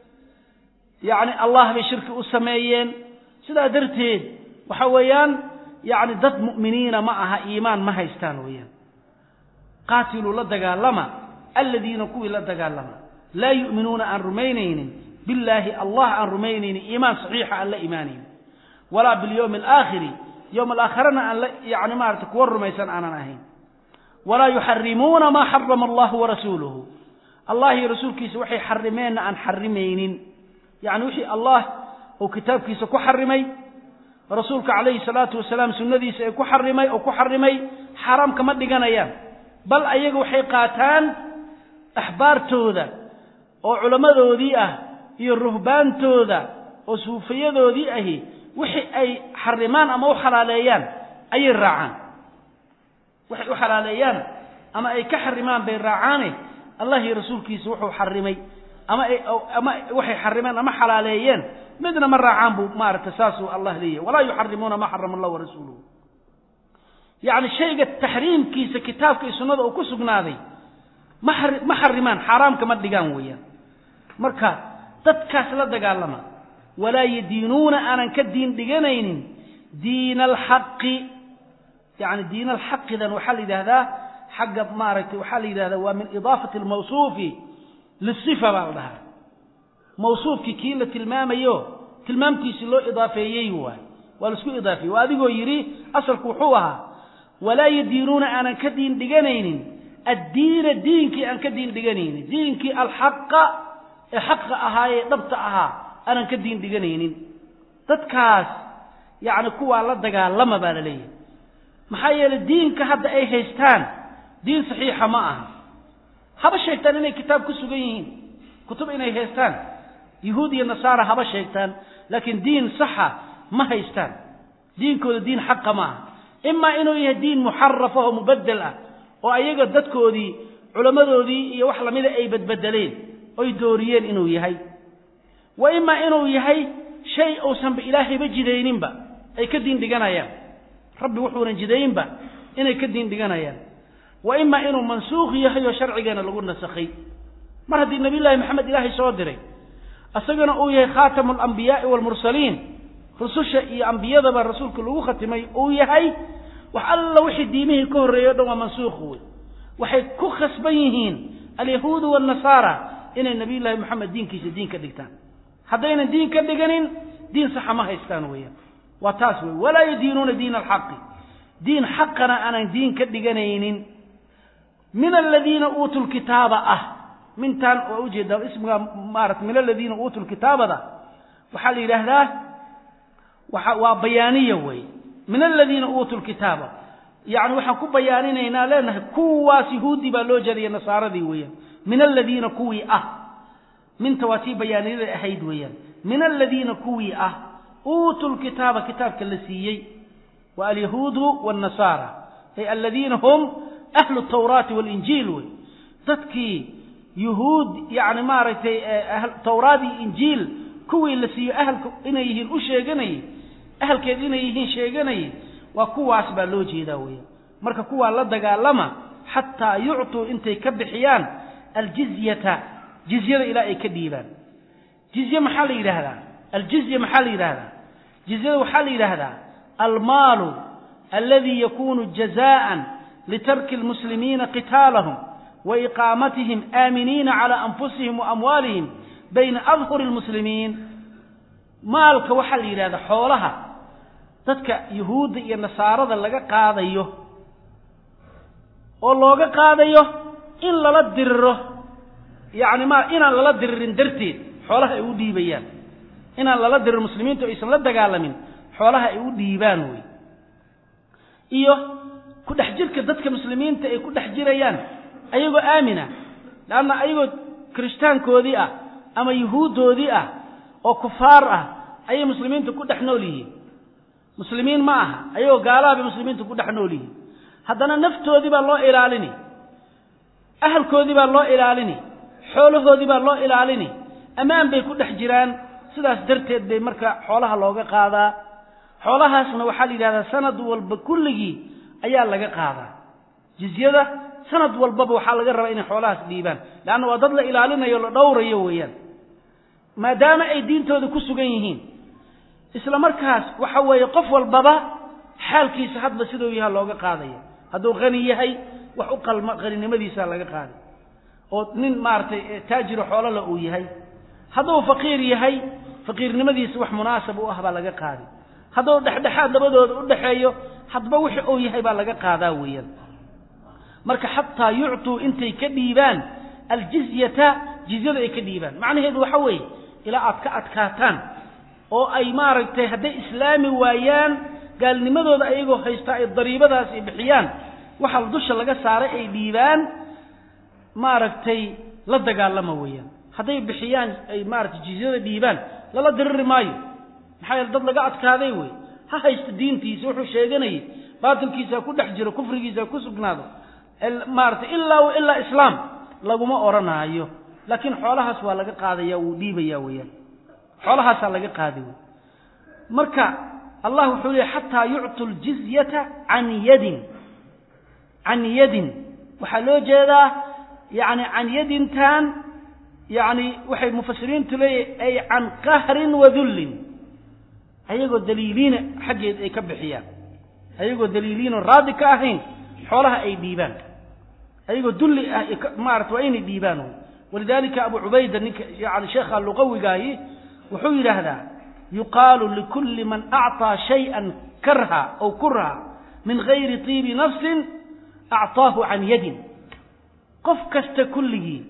[SPEAKER 2] yacni allah bay shirki u sameeyeen sidaa darteed waxa weeyaan yacni dad mu'miniina ma aha iimaan ma haystaan weeyaan qaatiluu la dagaalama aladiina kuwii la dagaalama laa yu'minuuna aan rumaynaynin billaahi allah aan rumaynaynin iimaan saxiixa aan la imaanaynin walaa bilyowmi alaakhiri yowma alaakhirana aan la yacni maarata kuwa rumaysan aanan ahayn walaa yuxarimuuna maa xarama allahu warasuuluhu allah iyo rasuulkiisa waxay xarimeenna aan xarimaynin yacni wixii allah uu kitaabkiisa ku xarimay rasuulka calayhi salaatu wasalaam sunnadiisa ee ku xarimay oo ku xarimay xaaraam kama dhiganayaan bal ayaga waxay qaataan axbaartooda oo culammadoodii ah iyo ruhbaantooda oo suufiyadoodii ahi wixii ay xarimaan ama u xalaaleeyaan ayay raacaan waxay u xalaaleeyaan ama ay ka xarimaan bay raacaane allah iyo rasuulkiisa wuxuu xarimay ama ay ama waxay xarimeen ama xalaaleeyeen midna ma raacaan buu maaragtay saasuu allah leeyahay walaa yuxarimuuna ma xarama allah warasuuluhu yacni shayga taxriimkiisa kitaabka iyo sunnada uu ku sugnaaday ma ma xarimaan xaaraamka ma dhigaan weeyaan marka dadkaas la dagaalama walaa yadiinuuna aanan ka diin dhiganaynin diina alxaqi yani diina alxaqidan waxaa la yidhahdaa xagga maaragtay waxaa la yidhahdaa waa min idaafati almawsuufi lisifa baa la dhahaa mawsuufkii kii la tilmaamayo tilmaamtiisii loo idaafeeyey waay waa laisku idaafeeyey waa adigoo yidhi asalku wuxuu ahaa walaa yadiinuuna aanan ka diin dhiganaynin addiina diinkii aan ka diin dhiganaynin diinkii alxaqa ee xaqa ahaa ee dhabta ahaa aanan ka diin dhiganaynin dadkaas yacni kuwaa la dagaalama baa la leeyahay maxaa yeelay diinka hadda ay haystaan diin saxiixa ma aha haba sheegtaan inay kitaab ku sugan yihiin kutub inay haystaan yahuud iyo nasaara haba sheegtaan laakiin diin saxa ma haystaan diinkooda diin xaqa ma aha imaa inuu yahay diin muxaraf oo mubadel ah oo ayaga dadkoodii culammadoodii iyo wax lamida ay badbedeleen oy dooriyeen inuu yahay wa imaa inuu yahay shay uusanba ilaahayba jidayninba ay ka diin dhiganayaan rabbi wuxuunan jidayinba inay ka diin dhiganayaan wa imaa inuu mansuukh yahay oo sharcigeena lagu nasakhay mar haddii nabiyullaahi maxamed ilaahay soo diray isagana uu yahay khaatamu alambiyaai waalmursaliin rususha iyo ambiyadaba rasuulka lagu khatimay uu yahay wax alla wixii diimihii ka horreeyey o dhan waa mansuukh wey waxay ku khasban yihiin alyahuudu waannasaara inay nabiyullaahi moxamed diinkiisa diin ka dhigtaan haddaynan diin ka dhiganin diin saxa ma haystaan weeyaan waa taas wey walaa yadiinuuna diina alxaqi diin xaqana aanan diin ka dhiganaynin min aladiina uutuu lkitaaba ah mintaan waa ujeedaa ismiga maarata min aladiina uutuu lkitaabada waxaa la yidhaahdaa waa waa bayaaniya wey min aladiina uutuu lkitaaba yacni waxaan ku bayaaninaynaa leenahay kuwaas yahuudi baa loo jeedaya nasaaradii weeyaan min aladiina kuwii ah minta waa tii bayaaniyada ahayd weeyaan min aladiina kuwii ah uutuu lkitaaba kitaabka la siiyey wa alyahuudu waannasaara ay aladiina hum ahlu tawraati waalinjiil wey dadkii yuhuud yacni maaragtay tawraad iyo injiil kuwii la siiyo ahalka inay yihiin u sheeganayey ahalkeed inay yihiin sheeganayay waa kuwaas baa loo jeedaa weeyaan marka kuwaa la dagaalama xataa yuctuu intay ka bixiyaan aljizyata jizyada ilaa ay ka dhiibaan jizye maxaa la yidhaahdaa aljizya maxaa la yidhaahdaa jizyada waxaa la yidhaahdaa almaalu aladi yakunu jazaan litarki lmuslimiina qitaalahum wa iqaamatihim aaminiina calaa anfusihim wa amwaalihim bayna adhuri lmuslimiin maalka waxaa la yidhahdaa xoolaha dadka yuhuudda iyo nasaarada laga qaadayo oo looga qaadayo in lala diriro yacni ma inaan lala diririn darteed xoolaha ay u dhiibayaan inaan lala diririn muslimiintu aysan la dagaalamin xoolaha ay u dhiibaan wey iyo ku dhex jirka dadka muslimiinta ay ku dhex jirayaan ayagoo aamina leanna ayagoo kirishtaankoodii ah ama yuhuuddoodii ah oo kufaar ah ayay muslimiinta ku dhex nool yihiin muslimiin ma aha ayagoo gaalaha bay muslimiinta ku dhex nool yihiin haddana naftoodii baa loo ilaalini ahalkoodii baa loo ilaalini xoolahoodii baa loo ilaalini ammaan bay ku dhex jiraan sidaas darteed bay marka xoolaha looga qaadaa xoolahaasna waxaa la yidhahdaa sanad walba kulligii ayaa laga qaadaa jizyada sanad walbaba waxaa laga rabaa inay xoolahaas dhiibaan leanna waa dad la ilaalinayo la dhowrayo weeyaan maadaama ay diintooda ku sugan yihiin isla markaas waxa weeye qof walbaba xaalkiisa hadba siduu yaha looga qaadaya hadduu qani yahay wax u qalma qaninimadiisa laga qaaday oo nin maaragtay taajiro xoolola uu yahay hadduu faqiir yahay faqiirnimadiisa wax munaasab u ah baa laga qaaday hadduu dhexdhexaad labadooda u dhexeeyo hadba wixi uu yahay baa laga qaadaa weeyaan marka xataa yuctuu intay ka dhiibaan aljizyata jizyada ay ka dhiibaan macnaheedu waxa weeye ilaa aad ka adkaataan oo ay maaragtay hadday islaami waayaan gaalnimadooda ayagoo haystaa ay dariibadaas ay bixiyaan waxaa dusha laga saaray ay dhiibaan maaragtay la dagaalama weeyaan hadday bixiyaan ay maaratay jizyada dhiibaan lala diriri maayo maxaa yeele dad laga adkaaday wey ha haysto diintiisa wuxuu sheeganayay baatilkiisa ha ku dhex jiro kufrigiisa ha ku sugnaado maaratay ilaa wa ilaa islaam laguma odhanaayo laakiin xoolahaas waa laga qaadaya wuu dhiibaya weeyaan xoolahaasaa laga qaaday wey marka allah wuxuu leeyay xataa yuctu ljizyata can yadin can yadin waxaa loo jeedaa yani can yadintan yani waxay mufasiriintu leeyahy ay can qahrin wa dullin ayagoo daliiliina xaggeed ay ka bixiyaan ayagoo daliiliino raadi ka ahayn xoolaha ay dhiibaan ayagoo dulli ah maarata waa inay dhiibaan wy walidalika abu cubayda ninka yani sheekha luqawigaahi wuxuu yidhaahdaa yuqaalu likulli man acطaa shayئa karha aw kurha min gayri tiibi nafsin acطaahu can yadin qof kasta kulligii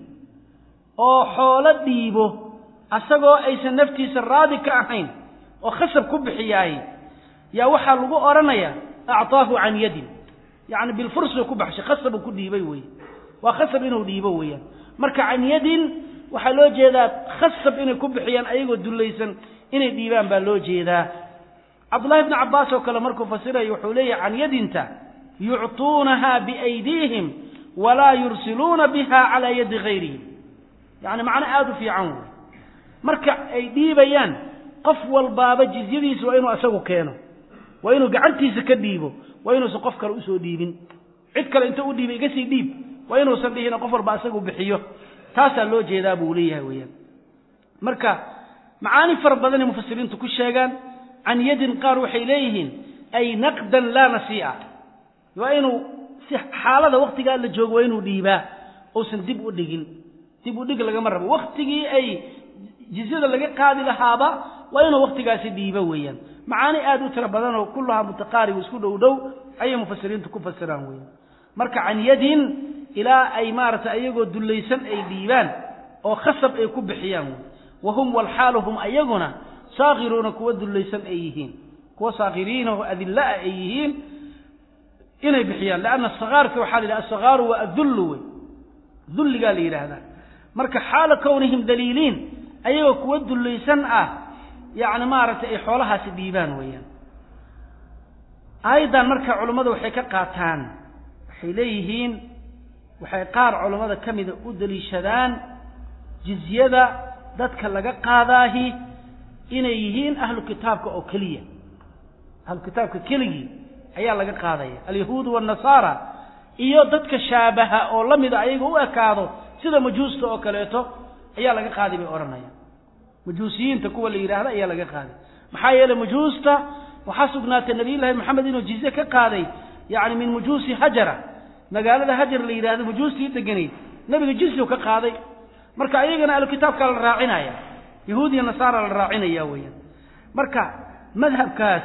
[SPEAKER 2] oo xoolo dhiibo asagoo aysan naftiisa raadi ka ahayn oo khasab ku bixiyaay yaa waxaa lagu odhanayaa acطaahu can yadin yani bilfursuu ku baxshay khasabuu ku dhiibay wey waa khasab inuu dhiibo weeyaan marka can yadin waxaa loo jeedaa khasab inay ku bixiyaan ayagoo dullaysan inay dhiibaan baa loo jeedaa cabdullahi bni cabbaas oo kale markuu fasirayo wuxuu leeyahy can yadinta yucطuunaha biaydiihim walaa yursiluuna biha calaa yadi gayrihim yani macno aada u fiican wey marka ay dhiibayaan qof walbaaba jizyadiisa waa inuu asagu keeno waa inuu gacantiisa ka dhiibo waa inuusan qof kale usoo dhiibin cid kale inta u dhiibay iga sii dhiib waa inuusan dhihin qof walba asagu bixiyo taasaa loo jeedaa buu leeyahay weeyaan marka macaani fara badanay mufasiriintu ku sheegaan can yadin qaar waxay leeyihiin ay naqdan laa nasii'a waa inuu si xaalada waktigaa la joogo waa inuu dhiibaa uusan dib u dhigin dib u dhig lagama rabo waktigii ay jizyada laga qaadi lahaaba waa inuu waktigaasi dhiibo weeyaan macaani aada u tiro badan oo kullahaa mutaqaarib isku dhow dhow ayay mufasiriintu ku fasiraan weeyaan marka can yadin ilaa ay maaragtay ayagoo dullaysan ay dhiibaan oo khasab ay ku bixiyaan wey wa hum walxaalu hum ayaguna saakiruuna kuwa dullaysan ay yihiin kuwa saakiriina oo adillaa ay yihiin inay bixiyaan leanna sakaarka waxaa la yidhaha asakaaru waa adullu wey dulligaa la yidhaahdaa marka xaala kownihim daliiliin ayagoo kuwa dullaysan ah yacni maaragtay ay xoolahaasi dhiibaan weeyaan aayaddan marka culummadu waxay ka qaataan waxay leeyihiin waxay qaar culammada ka mida u daliishadaan jizyada dadka laga qaadaahi inay yihiin ahlu kitaabka oo keliya ahlu kitaabka keligii ayaa laga qaadaya alyahuudu waannasaara iyo dadka shaabaha oo la mida ayaga u ekaado sida majuusta oo kaleeto ayaa laga qaaday bay odhanayaan majuusiyiinta kuwa la yidhaahda ayaa laga qaaday maxaa yeeley majuusta waxaa sugnaatay nabiyullaahi maxamed inuu jizye ka qaaday yacni min majuusi hajara magaalada hajar la yidhahdo majuustii deganayd nebiga jizyu ka qaaday marka ayagana ahlukitaabkaa la raacinaya yahuud iyo nasaara la raacinaya weeyaan marka madhabkaas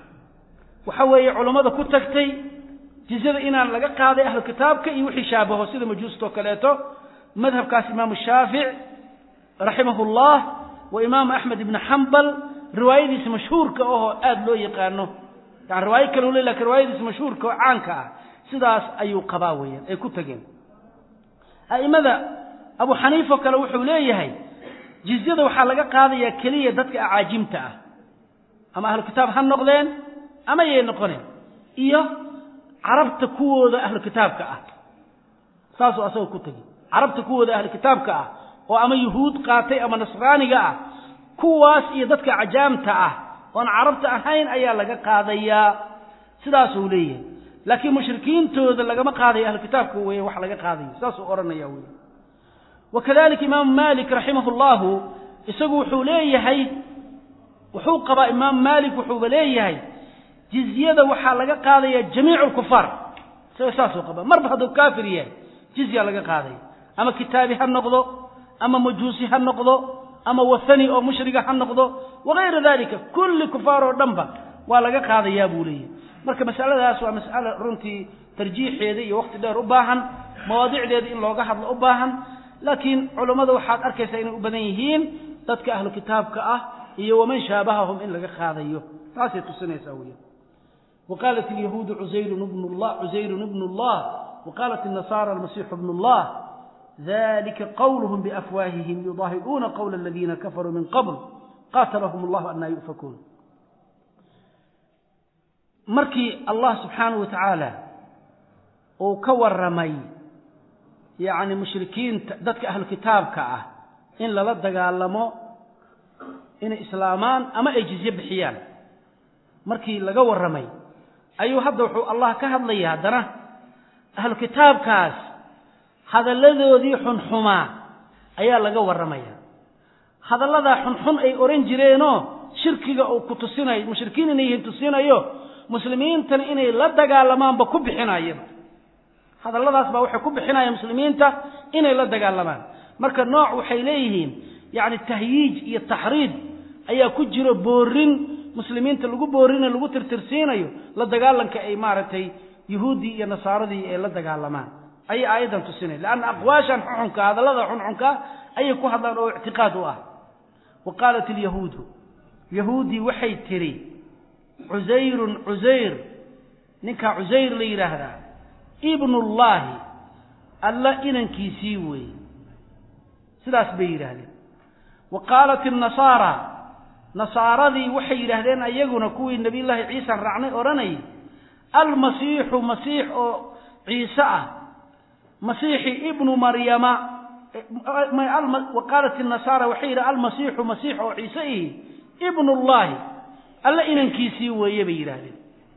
[SPEAKER 2] waxa weeye culammada ku tagtay jizyada inaan laga qaaday ahlu kitaabka iyo wixii shaabaho sida majuustoo kaleeto madhabkaas imaamu shaafic raximahu llah wa imaamu axmed ibni xambal riwaayadiisa mashhuurka ahoo aada loo yaqaano yani riwaayo kale le lakin riwaayadiisa mashhuurka oo caanka ah sidaas ayuu qabaa weeyaan ay ku tageen a'imada abu xaniifa o kale wuxuu leeyahay jizyada waxaa laga qaadayaa keliya dadka acaajimta ah ama ahlu kitaab ha noqdeen ama yay noqoneen iyo carabta kuwooda ahlu kitaabka ah saasuu asagoo ku tegey carabta kuwooda ahlu kitaabka ah oo ama yuhuud qaatay ama nasraaniga ah kuwaas iyo dadka cajaamta ah oon carabta ahayn ayaa laga qaadayaa sidaasuu leeyahay laakiin mushrikiintooda lagama qaadayo ahlu kitaabka weeye wax laga qaadayo saasuu odhanaya wey wakadalika imaamu malik raximah llahu isagu wuxuu leeyahay wuxuu qabaa imaamu malik wuxuuba leeyahay jizyada waxaa laga qaadaya jamiic lkufaar isaga saasuu qabaa marba hadduu kaafir yahay jizya laga qaadaya ama kitaabi ha noqdo ama majuusi ha noqdo ama wathani oo mushriga ha noqdo wagayra dalika kulli kufaar oo dhanba waa laga qaadayaa buu leeyahay marka masaladaas waa mas'alo runtii tarjiixeeda iyo waqti dheer u baahan mawaadicdeeda in looga hadlo u baahan laakiin culammada waxaad arkaysaa inay u badan yihiin dadka ahlu kitaabka ah iyo waman shaabahahum in laga qaadayo taasay tusinaysaa weya وqاaلت اليهوud عزyr بن الله عزyر بن الله وqاaلت النصارى المسيح بن الله ذلika qwلهم بأfواههم يضاhiئuuna qول الذيina كفروا min qبل qاtlهم الله أنa يؤفكوun markii allah subحaanaه وataعaalى uu ka waramay yani mushrikiinta dadka ahlu kitaabka ah in lala dagaalamo inay islaamaan ama ay jizye bixiyaan markii laga warramay ayuu hadda wuxuu allah ka hadlaya haddana ahlu kitaabkaas hadalladoodii xunxumaa ayaa laga warramaya hadalladaa xunxun ay odhan jireenoo shirkiga uu ku tusinayo mushrikiin inay yihiin tusinayo muslimiintana inay la dagaalamaanba ku bixinayaba hadalladaas baa waxay ku bixinayaan muslimiinta inay la dagaalamaan marka nooc waxay leeyihiin yacni tahyiij iyo taxriid ayaa ku jiro boorin muslimiinta lagu boorinayo lagu tirtirsiinayo la dagaalanka ay maaragtay yuhuuddii iyo nasaaradii ay la dagaalamaan ayay aayaddan tusinaya leanna aqwaashan xunxunka hadallada xunxunka ayay ku hadlaan oo ictiqaad u ah wa qaalat ilyahuudu yahuuddii waxay tidhi cusayrun cusayr ninkaa cusayr la yidhaahdaa ibnullaahi alla inankiisii weeye sidaas bay yidhaahdeen wa qaalat innasaara nasaaradii waxay yidhaahdeen ayaguna kuwii nebiyullaahi ciisa raacnay odhanayay almasiixu masiix oo ciise ah masiixi ibnu maryama wa qaalat inasaara waxay yidhaha almasiixu masiix oo ciise ihi ibnullaahi alla inankiisii weeye bay yidhaahdeen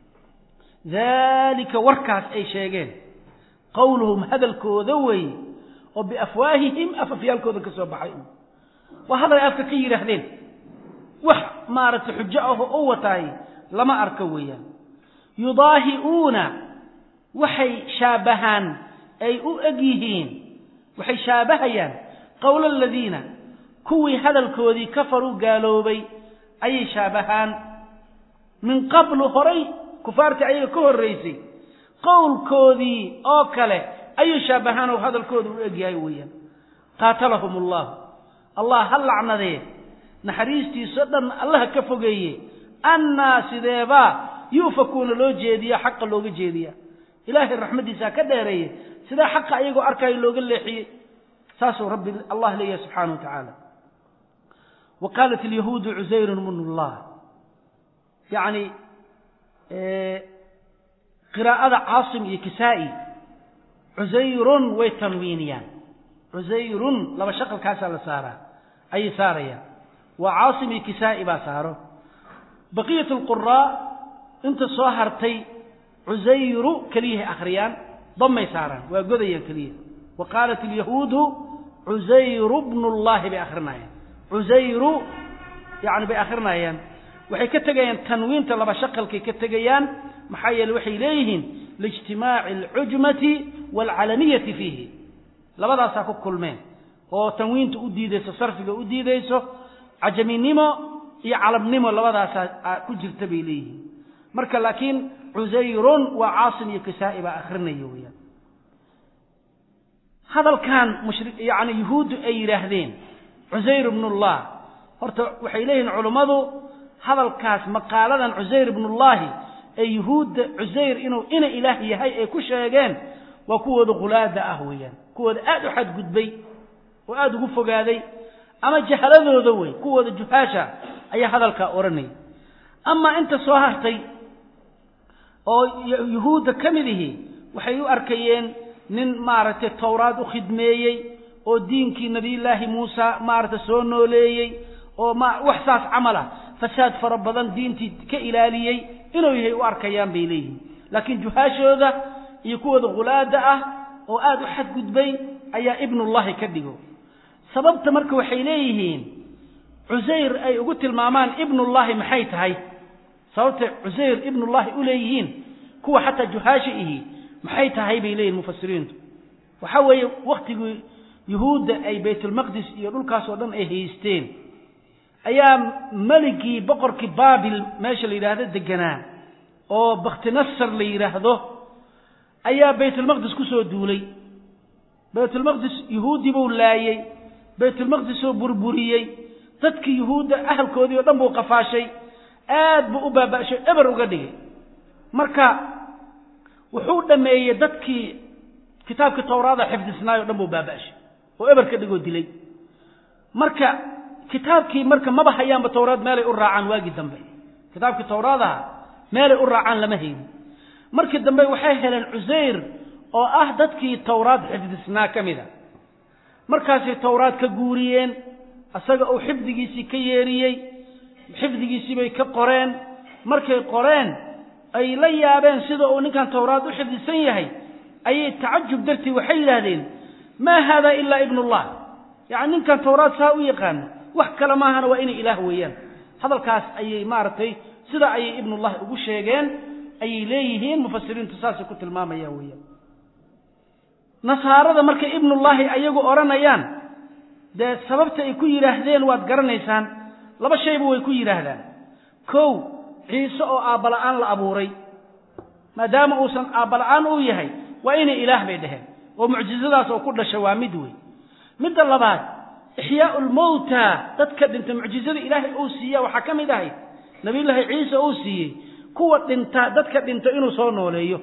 [SPEAKER 2] daalika warkaas ay sheegeen qowluhum hadalkooda weeye oo biafwaahihim afafyaalkooda ka soo baxay waa hadal ay afka ka yidhaahdeen wax maaragtay xujo ahoo u wataay lama arko weeyaan yudaahi'uuna waxay shaabahaan ay u eg yihiin waxay shaabahayaan qowla aladiina kuwii hadalkoodii kafaruu gaaloobay ayay shaabahaan min qablu horay kufaartii ayaga ka horraysay qowlkoodii oo kale ayuu shaabahaan oo hadalkooda u egyahay weeyaan qaatalahum allahu allah ha lacnadee naxariistiisao dhan allaha ka fogeeye annaa sideebaa yu'fakuuna loo jeediya xaqa looga jeediya ilaahay raxmaddiisaa ka dheereeye sidaa xaqa ayagoo arkaayo looga leexiyey saasuu rabbi allah leeyahay subxaana wa tacaala wa qaalat alyahuudu cusayrun bnu llah yacni qiraa'ada caasim iyo kisaa'i cusayrun way tanwiiniyaan cusayrun laba shaqalkaasaa la saaraa ayay saarayaan waa caasim iyo kisaa'i baa saaro baqiyat alquraa inta soo hartay cusayru keliyahay akhriyaan damay saaraan waa godayaan keliya wa qaalat alyahuudu cusayru bnu llahi bay akhrinayaan cusayru yani bay akhrinayaan waxay ka tegayaan tanwiinta laba shaqalkay ka tegayaan maxaa yeele waxay leeyihiin liijtimaaci alcujmati waalcalaniyati fiihi labadaasaa ku kulmeen oo tanwiinta u diidayso sarfiga u diidayso cajaminimo iyo calabnimo labadaasaa ku jirta bay leeyihiin marka laakiin cusayrun waa caasim iyo kisaa'i baa akrinaya weyaan hadalkan mushri yani yuhuuddu ay yidhaahdeen cusayr ibnullah horta waxay leeyihiin culummadu hadalkaas maqaaladan cusayr ibnullahi ee yuhuudda cusayr inuu ina ilaah yahay ay ku sheegeen waa kuwooda khulaada ah weeyaan kuwooda aada u xadgudbay oo aada ugu fogaaday ama jahladooda wey kuwooda juhaasha ayaa hadalkaa odhanaya amaa inta soo hartay oo yuhuudda ka mid ihi waxay u arkayeen nin maaragtay towraad u khidmeeyey oo diinkii nabiyullaahi muusa maaragtay soo nooleeyey oo ma wax saas camal ah fasaad fara badan diintii ka ilaaliyey inuu yahay u arkayaan bay leeyihiin laakiin juhaashooda iyo kuwooda khulaada ah oo aada u xadgudbay ayaa ibnullahi ka dhigo sababta marka waxay leeyihiin cusayr ay ugu tilmaamaan ibnullahi maxay tahay sababtay cusayr ibnullahi u leeyihiin kuwa xataa juhaasha ihi maxay tahay bay leeyihin mufasiriintu waxaa weeye waktigii yuhuudda ay baytulmaqdis iyo dhulkaas oo dhan ay haysteen ayaa meligii boqorkii baabil meesha la yidhaahdo deganaa oo bakhtinasar la yidhaahdo ayaa baytulmaqdis ku soo duulay baytulmaqdis yuhuuddii buu laayey baytulmaqdisoo burburiyey dadkii yuhuudda ahalkoodii oo dhan buu qafaashay aad buu u baaba'shay eber uga dhigay marka wuxuu dhammeeyey dadkii kitaabkii towraada xifdisnaay o dhan buu baaba'shay oo eber ka dhigoo dilay marka kitaabkii marka maba hayaanba towraad meelay u raacaan waagii dambe kitaabkii towraadaha meelay u raacaan lama haynin markii dambe waxay heleen cusayr oo ah dadkii towraad xifdisnaa ka mid a markaasay towraad ka guuriyeen isaga uu xifdigiisii ka yeeriyey xifdigiisii bay ka qoreen markay qoreen ay la yaabeen sida uu ninkan towraad u xifdisan yahay ayay tacajub dartii waxay yidhaahdeen maa haada ilaa ibnullah yacni ninkan towraad saa u yaqaano wax kale maahana waa inay ilaah weeyaan hadalkaas ayay maaragtay sidaa ayay ibnullahi ugu sheegeen ayay leeyihiin mufasiriintu saasay ku tilmaamayaan weeyaan nasaarada markay ibnullaahi ayagu odhanayaan dee sababta ay ku yidhaahdeen waad garanaysaan laba shayba way ku yidhaahdaan kow ciise oo aabbala'aan la abuuray maadaama uusan aabbala'aan uu yahay waa inay ilaah bay dheheen oo mucjizadaas oo ku dhasha waa mid wey midda labaad ixyaau lmowta dadka dhinta mucjizada ilaahay uu siiya waxaa ka mid ahayd nabiyullaahi ciise uu siiyey kuwa dhinta dadka dhinta inuu soo nooleeyo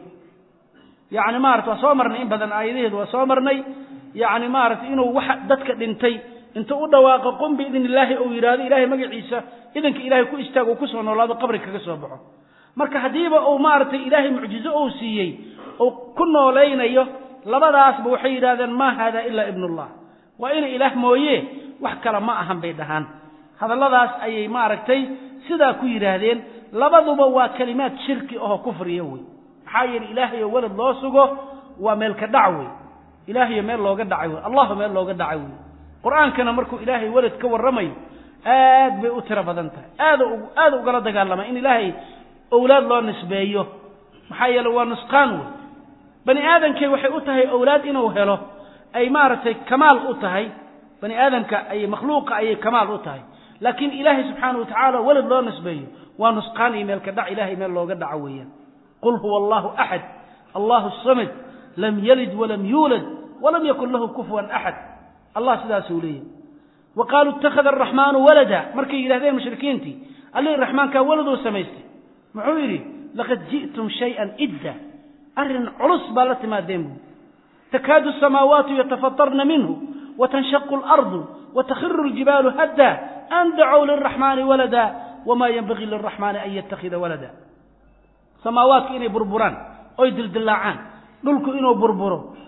[SPEAKER 2] yacni maarata waa soo marnay in badan aayadaheedu waa soo marnay yacni maaragtay inuu waxa dadka dhintay inta u dhawaaqo qum biidn illaahi uu yidhaahdo ilaahay magaciisa idanka ilaahay ku istaago ku soo noolaado qabri kaga soo baxo marka haddiiba uu maaragtay ilaahay mucjizo uu siiyey uu ku noolaynayo labadaasba waxay yidhahdeen maa haada ilaa ibnullah waa ina ilaah mooye wax kale ma ahan bay dhahaan hadalladaas ayay maaragtay sidaa ku yidhaahdeen labaduba waa kelimaad shirki ahoo kufriya wey maxaa yeele ilaahayo welad loo sugo waa meel ka dhac wey ilaahayo meel looga dhacay wey allahu meel looga dhacay wey qur-aankana markuu ilaahay welad ka warramayo aad bay u tiro badan tahay aad aada ugala dagaalama in ilaahay owlaad loo nisbeeyo maxaa yeele waa nusqaan wey bani aadamkay waxay u tahay owlaad inuu helo ay maaragtay kamaal u tahay bani aadamka ay makhluuqa ayay kamaal u tahay laakiin ilaahay subxaana watacaala welad loo nisbeeyo waa nusqaan iyo meel ka dhac ilahay meel looga dhaco weeyaan qul huwa allahu axad allahu samad lam yalid walam yuulad walam yakun lahu kufuwan axad allah sidaasuu leeyahy wa qaaluu ittakhada araxmaanu walada markay yidhahdeen mushrikiintii allihii raxmaankaa waladuu samaystay muxuu yidhi laqad ji'tum shayan idda arrin culus baa la timaadeen buui takaadu asamaawaatu yatafatarna minhu watanshaqu alardu watakhiru ljibaalu hadda an dacow liraxmaani walada wamaa yenbagii liraxmaani an yattakhida walada samaawaadku inay burburaan oy dildillaacaan dhulku inuu burburo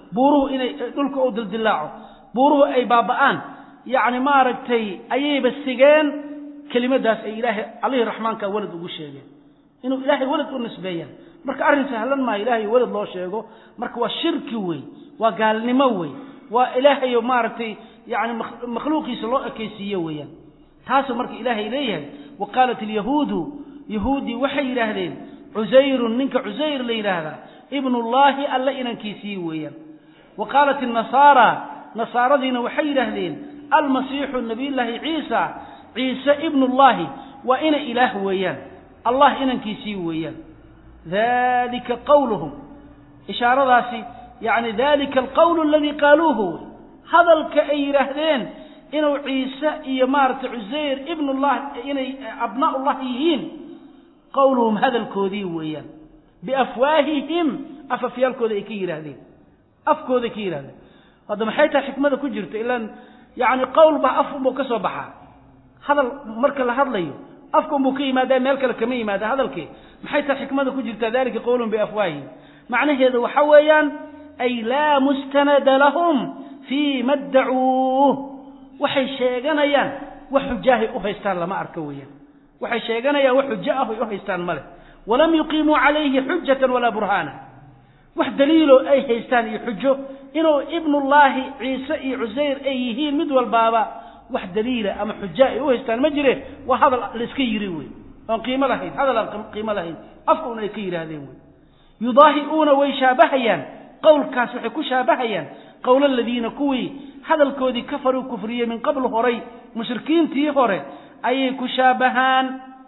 [SPEAKER 2] buuruhu inay dhulka u dildilaaco buuruhu ay baaba'aan yacni maaragtay ayayba sigeen kelimadaas ay ilaahay allihii raxmaanka walad ugu sheegeen inuu ilaahay walad u nisbeeyaan marka arrin sahlan maaha ilaahay walad loo sheego marka waa shirki wey waa gaalnimo wey waa ilaahayo maaragtay yani makhluuqiisa loo ekaysiiye weeyaan taasuu marka ilaahay leeyahay wa qaalat alyahuudu yahuuddii waxay yidhaahdeen cusayrun ninka cusayr la yidhaahdaa ibnullaahi alle inankiisii weeyaan wa qaalat annasaara nasaaradiina waxay yidhaahdeen almasiixu nabiyullaahi ciisa ciise ibnullaahi waa ina ilaah weeyaan allah inankiisii weeyaan dalika qawluhum ishaaradaasi yani dalika alqawlu aladii qaaluuhu wey hadalka ay yidhaahdeen inuu ciise iyo maaragtay cusayr ibnullah inay abnaa'ullah yihiin qawluhum hadalkoodii weeyaan biafwaahihim afafyaalkooda ay ka yidhaahdeen afkooday ka yidhahdeen hadda maxay tahay xikmada ku jirta ilaan yani qowl baa af unbuu ka soo baxaa hadal marka la hadlayo afka unbuu ka yimaadaa meel kale kama yimaada hadalkii maxay tahay xikmada ku jirta dalika qawluhum biafwaahihim macnaheedu waxa weeyaan ay laa mustanada lahum fii ma ddacuuh waxay sheeganayaan wax xujaahay u haystaan lama arko weeyaan waxay sheeganayaan wax xujo ah ay u haystaan ma leh walam yuqiimuu calayhi xujatan walaa burhaana wax daliiloo ay haystaan iyo xujo inuu ibnullaahi ciise iyo cusayr ay yihiin mid walbaaba wax daliila ama xujo ay u haystaan ma jire waa hadal laiska yiri wey oon qiimo lahayn hadal aan qiimo lahayn afka un ay ka yidhaahdeen wey yudaahi'uuna way shaabahayaan qowlkaas waxay ku shaabahayaan qowl aladiina kuwii hadalkoodii kafaruu kufriyey min qabl horay mushrikiintii hore ayay ku shaabahaan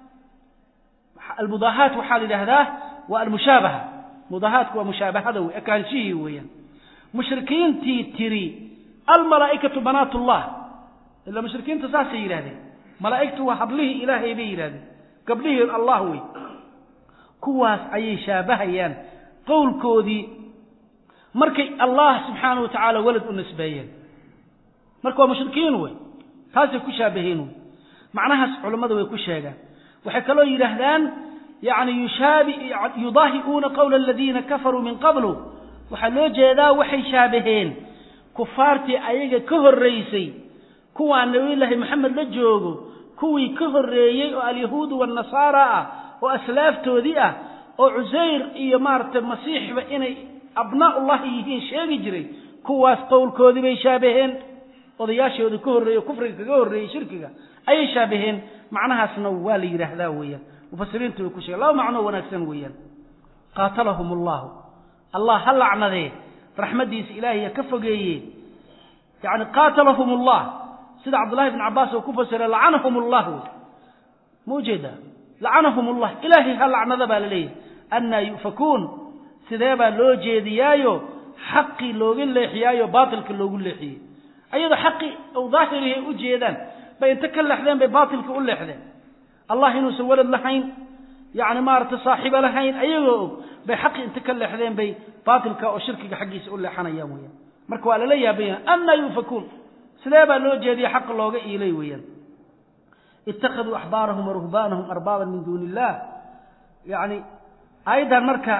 [SPEAKER 2] almudaahaat waxaa la yidhaahdaa waa almushaabaha mudaahaatku waa mushaabahada wey ekaanshihii weeyaan mushrikiintii tiri almalaa'ikatu banaat ullah ila mushrikiinta saasay yidhahdeen malaa'igtu waa hablihii ilaahay bay yidhahdeen gabdhihii allah wey kuwaas ayay shaabahayaan qowlkoodii markay allah subxaanahu wa tacaala walad u nisbeeyeen marka waa mushrikiin wey taasay ku shaabaheen wey macnahaas culammada way ku sheegaan waxay kaloo yidhaahdaan yani yushaabi yudaahi'uuna qowla aladiina kafaruu min qablu waxaa loo jeedaa waxay shaabaheen kufaartii ayaga ka horraysay kuwaa nabiyullaahi maxamed la joogo kuwii ka horreeyey oo alyahuudu waannasaara ah oo aslaaftoodii ah oo cusayr iyo maaragtay masiixba inay abnaa'ullahi yihiin sheegi jiray kuwaas qowlkoodii bay shaabaheen odayaashoodii ka horreeye o kufriga kaga horreeyey shirkiga ayay shaabaheen macnahaasna waa la yidhaahdaa weeyaan mufasiriintu way ku sheegen laba macnoo wanaagsan weeyaan qaatalahum allahu allah ha lacnadee raxmaddiisa ilaahay ha ka fogeeye yani qaatalahum allah sida cabdullahi bn cabbaas oo ku fasira lacanahum allah wey ma ujeedaa lacanahum allah ilaahay ha lacnada baa la leeyahay annaa yu'fakuun sidee baa loo jeediyaayo xaqii looga leexiyaayo baatilka loogu leexiyey ayadoo xaqii u daahirihi u jeedaan bay inta ka leexdeen bay baatilka u leexdeen allah inuusan walad lahayn yani maaragtay saaxiibo lahayn ayagoo og bay xaqii inta ka leexdeen bay baatilka oo shirkiga xaggiisa u leexanayaan weyaan marka waa lala yaabaya annaa yu'fakuun sidee baa loo jeediya xaqa looga iilay weeyaan ittakhaduu axbaarahum waruhbaanahum arbaaban min duuni illah yani aayaddan marka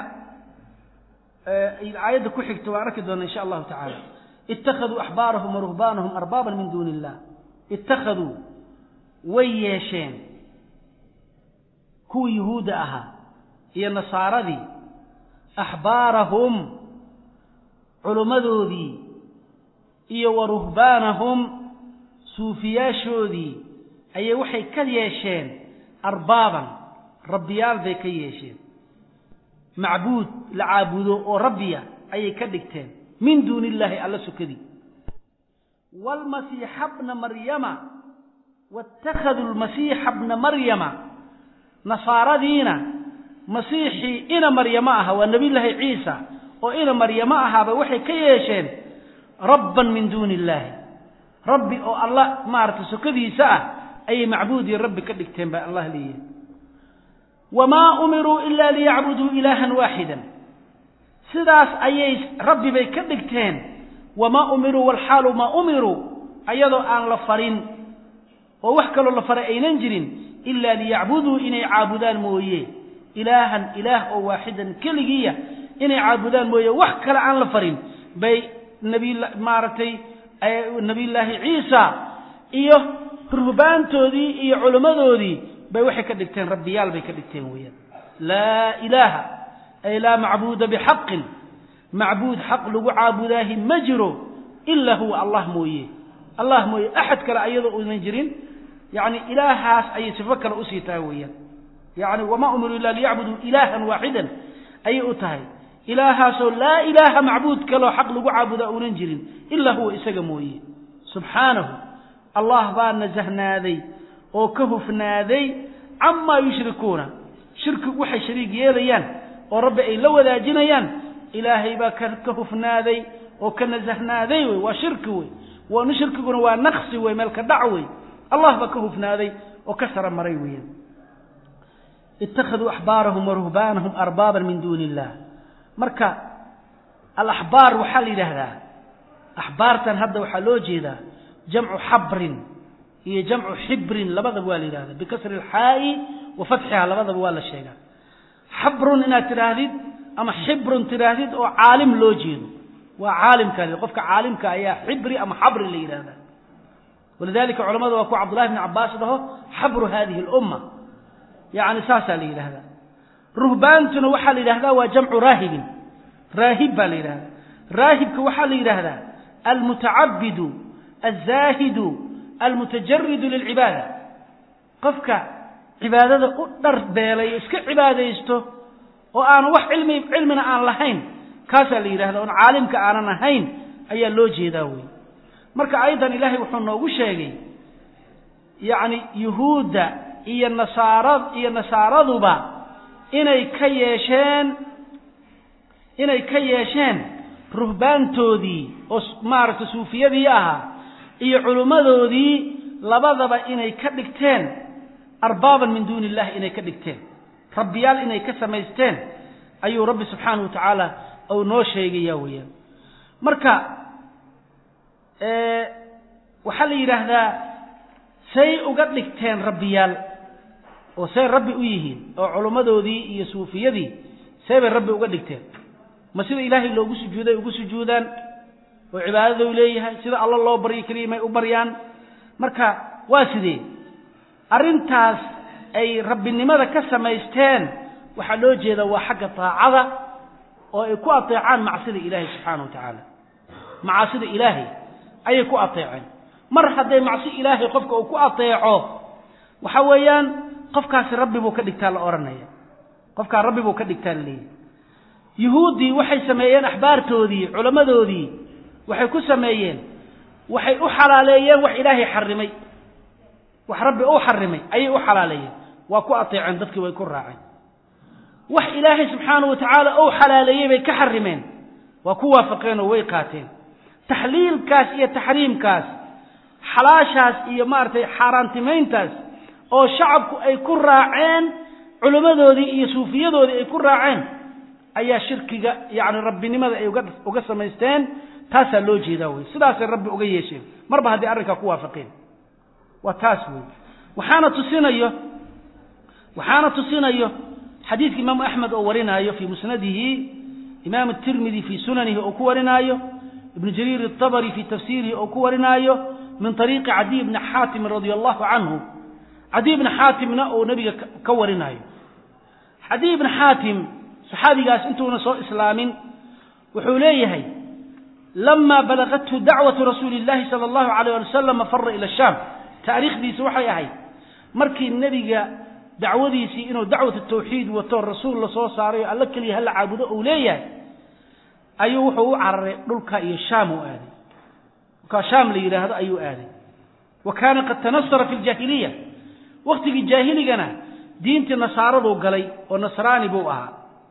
[SPEAKER 2] aayadda ku xigta waan arki doona insha allahu tacaala ittakhaduu axbaarahum waruhbaanahum arbaaban min duuni illah ittakhaduu way yeesheen kuwii yuhuudda ahaa iyo nasaaradii axbaarahum culummadoodii iyo wa ruhbaanahum suufiyaashoodii ayay waxay ka yeesheen arbaaban rabbiyaal bay ka yeesheen macbuud la caabudo oo rabbiya ayay ka dhigteen min duuni illaahi alla sukadii waalmasiixa bna maryama waittakhaduu lmasiixa bna maryama nasaaradiina masiixii ina maryamo aha waa nebiyullaahi ciisa oo ina maryamo ahaaba waxay ka yeesheen rabban min duuni illaahi rabbi oo alla maaragtay sokadiisa ah ayay macbuud iyo rabbi ka dhigteen baa allah leeyahay wamaa umiruu ila liyacbuduu ilaahan waaxidan sidaas ayay rabbi bay ka dhigteen wamaa umiruu walxaalu maa umiruu ayadoo aan la farin oo wax kaloo la faray aynan jirin ila liyacbuduu inay caabudaan mooye ilaahan ilaah oo waaxidan keligiiya inay caabudaan mooye wax kale aan la farin bay nabi maaragtay nabiyullaahi ciisa iyo ruhbaantoodii iyo culimmadoodii bay waxay ka dhigteen rabbiyaal bay ka dhigteen weeyaan laa ilaaha ay laa macbuuda bixaqin macbuud xaq lagu caabudaahi ma jiro ilaa huwa allah mooye allah mooye axad kale ayadoo uunan jirin yani ilaahaas ayay sifo kale usii tahay weeyaan yani wamaa umiruu ila liyacbuduu ilaahan waaxidan ayay u tahay ilaahaasoo laa ilaaha macbuud kaloo xaq lagu caabudaa uunan jirin ilaa huwa isaga mooye subxaanahu allah baa nasahnaaday oo ka hufnaaday camaa yushrikuuna shirkigu waxay shariig yeelayaan oo rabbi ay la wadaajinayaan ilaahay baa ka hufnaaday oo ka nasahnaaday wey waa shirki wey waanu shirkiguna waa naqsi wey meel ka dhac wey allah baa ka hufnaaday oo ka sara maray weeyaan ittakhaduu axbaarahum wa ruhbaanahum arbaaban min duuni illah marka alaxbaar waxaa la yidhaahdaa axbaartan hadda waxaa loo jeedaa jamcu xabrin iyo jamcu xibrin labadaba waa la yidhahda bikasri alxaa'i wa fatxiha labadaba waa la sheegaa xabrun inaad tidhaahdid ama xibrun tidhaahdid oo caalim loo jeedo waa caalimka qofka caalimka ayaa xibri ama xabri la yidhahda walidalika culamada waa ku cabdullahi bni cabaas dhaho xabru hadihi lumma yani saasaa la yidhahdaa ruhbaantuna waxaa la yidhahdaa waa jamcu raahibin raahib baa la yidhahdaa raahibka waxaa la yidhaahdaa almutacabidu alzaahidu almutajaridu lilcibaada qofka cibaadada u dharbeelay iska cibaadaysto oo aanu wax cilmi cilmina aan lahayn kaasaa la yidhahda oon caalimka aanan ahayn ayaa loo jeedaa wey marka aydan ilaahay wuxuu noogu sheegay yacni yuhuudda iyo nasaara iyo nasaaraduba inay ka yeesheen inay ka yeesheen ruhbaantoodii oo maaragtay suufiyadii ahaa iyo culimmadoodii labadaba inay ka dhigteen arbaaban min duuni illahi inay ka dhigteen rabbiyaal inay ka samaysteen ayuu rabbi subxaanahu wa tacaala uu noo sheegaya weeyaan marka waxaa la yidhaahdaa say uga dhigteen rabbiyaal oo say rabbi u yihiin oo culummadoodii iyo suufiyadii see bay rabbi uga dhigteen ma sida ilaahay loogu sujuuday ugu sujuudaan oo cibaadadou leeyahay sida alla loo baryo keliya may u baryaan marka waa sidee arrintaas ay rabbinimada ka samaysteen waxaa loo jeedaa waa xagga taacada oo ay ku ateecaan macsida ilaahay subxaana wa tacaala macaasida ilaahay ayay ku ateeceen mar hadday macsi ilaahay qofka uu ku ateeco waxa weeyaan qofkaasi rabbi buu ka dhigtaa la odhanaya qofkaa rabbi buu ka dhigtaa la leeyahy yuhuuddii waxay sameeyeen axbaartoodii culammadoodii waxay ku sameeyeen waxay u xalaaleeyeen wax ilaahay xarimay wax rabbi u xarimay ayay u xalaaleeyeen waa ku ateeceen dadkii way ku raaceen wax ilaahay subxaana wa tacaala ou xalaaleeyey bay ka xarimeen waa ku waafaqeen oo way qaateen taxliilkaas iyo taxriimkaas xalaashaas iyo maaragtay xaaraantimayntaas oo shacabku ay ku raaceen culimmadoodii iyo suufiyadoodii ay ku raaceen ayaa shirkiga yacni rabbinimada ay uga uga samaysteen taasaa loo jeedaa wey sidaasay rabbi uga yeesheen marba haddii arrinkaa ku waafaqeen waa taas wey waxaana tusinayo waxaana tusinayo xadiidka imaamu axmed oo warinaayo fii musnadihi imaam tirmidi fii sunanihi oo ku warinaayo ibnu jariir atabari fii tafsiirihi oo ku warinaayo min ariiqi cadiy bni xaatimin radia allahu canhu cadiy bni xaatimna uu nebiga ka warinaayo cadiy bni xaatim saxaabigaas intuuna soo islaamin wuxuu leeyahay lama balagathu dacwatu rasuuli اllahi sala allahu alayh ali wasalam fara ila shaam taariikhdiisi waxay ahayd markii nebiga dacwadiisii inuu dacwat tawxiid wato rasuul la soo saaray oo alla keliya hala caabudo uu leeyahay ayuu wuxuu u cararay dhulka iyo shaam u aaday dhulkaa shaam la yidhaahdo ayuu aaday wa kaana qad tanasara fi ljaahiliya waktigii jaahiligana diintii nasaaraduu galay oo nasraani buu ahaa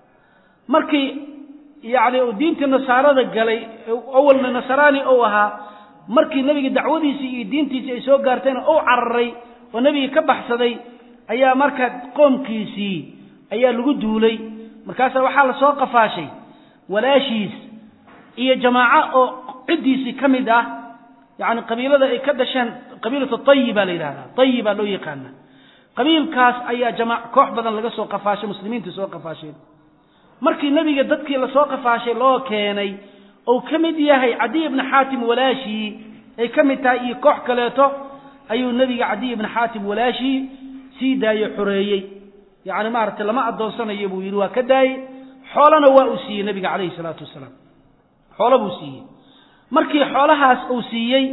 [SPEAKER 2] markii yacni uu diintii nasaarada galay awalna nasraani ou ahaa markii nebiga dacwadiisii iyo diintiisii ay soo gaartayna ou cararay oo nebigii ka baxsaday ayaa marka qoomkiisii ayaa lagu duulay markaasaa waxaa la soo qafaashay walaashiis iyo jamaaco oo ciddiisii ka mid ah yacni qabiilada ay ka dhasheen qabiilatu tayi baa la yidhahdaa tayi baa loo yaqaana qabiilkaas ayaa jama koox badan laga soo qafaashay muslimiintii soo qafaasheen markii nebiga dadkii lasoo qafaashay loo keenay ou ka mid yahay cadiy ibni xaatim walaashii ay ka mid tahay iyo koox kaleeto ayuu nebiga cadiy ibni xaatim walaashii sii daayo xoreeyey yacni maaragtay lama addoonsanayo buu yidhi waa ka daayey xoolana waa uu siiyey nebiga calayhi salaatu wasalaam xoolo buu siiyey markii xoolahaas uu siiyey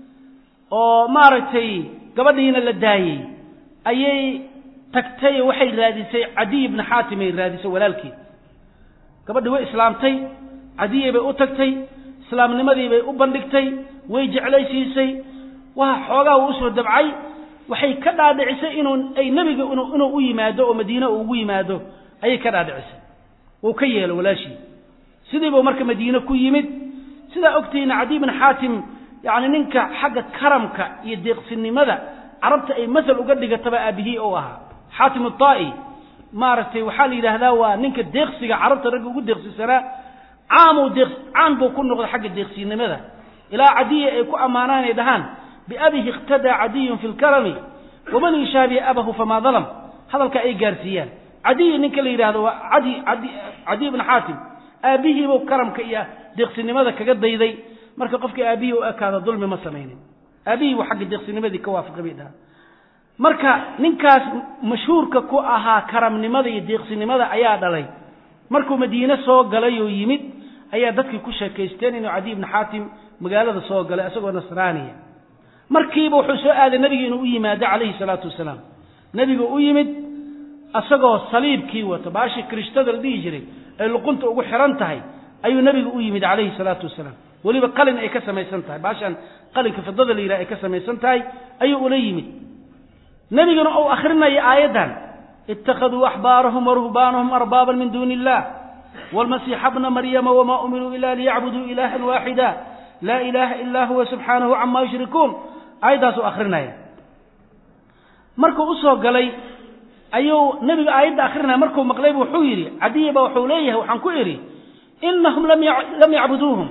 [SPEAKER 2] oo maaragtay gabadhiina la daayey ayay tagtay waxay raadisay cadiy ibni xaatim ay raadisay walaalkeed gabadhii way islaamtay cadiyey bay u tagtay islaamnimadii bay u bandhigtay way jeclaysiisay waa xoogaa uu usoo dabcay waxay ka dhaadhicisay inuu ay nebiga inuu u yimaado oo madiine uu ugu yimaado ayay ka dhaadhicisay wuu ka yeelo walaashii sidiibuu marka madiine ku yimid sidaa ogtihiina cadiy bn xaatim yani ninka xagga karamka iyo deeqsinimada carabta ay masal uga dhigataba aabihii ou ahaa xaatim aai maaragtay waxaa la yidhaahdaa waa ninka deeqsiga carabta ragga ugu deeqsisanaa caamuu deeq caan buu ku noqday xagga deeqsinimada ilaa cadiya ay ku ammaanaan ay dhahaan biabihi iqtadaa cadiyun fi lkarami waman yushaabihi abahu famaa dalam hadalka ay gaarsiiyaan cadiyi ninka la yidhahdo waa adi adi cadiy bn xaatim aabbihiibuu karamka iyo deeqsinimada kaga dayday marka qofkii aabihii u ekaado dulmi ma samaynin aabihii buu xagga deeqsinimadii ka waafaqay bay dhahaan marka ninkaas mashhuurka ku ahaa karamnimada iyo deeqsinimada ayaa dhalay markuu madiine soo galay oo yimid ayaa dadkii ku sheekaysteen inuu cadiy ibni xaatim magaalada soo galay isagoo nasraaniya markiiba wuxuu soo aaday nebiga inuu u yimaado calayhi salaatu wasalaam nebigu u yimid isagoo saliibkii wato baashii kirishtada la dhihi jiray ay luqunta ugu xiran tahay ayuu nebigu u yimid calayhi salaatu wasalaam weliba qalin ay ka samaysan tahay baashaan qalinka fidada la yidhaha ay ka samaysan tahay ayuu ula yimid nebiguna uu akhrinayo aayaddan ittakhaduu axbaarahum waruhbaanahum arbaaban min duuni illah wاlmasiixa bna maryama wma umiruu ila liyacbuduu ilaha waaxida laa ilaha ila huwa subxaanahu cama yushrikuun aayaddaasuu akrinaya markuu usoo galay ayuu nebigu aayadda akrinaya markuu maqlaybu wuxuu yidhi cadiya ba wuxuu leeyahay waxaan ku idhi inahum lam yacbuduuhum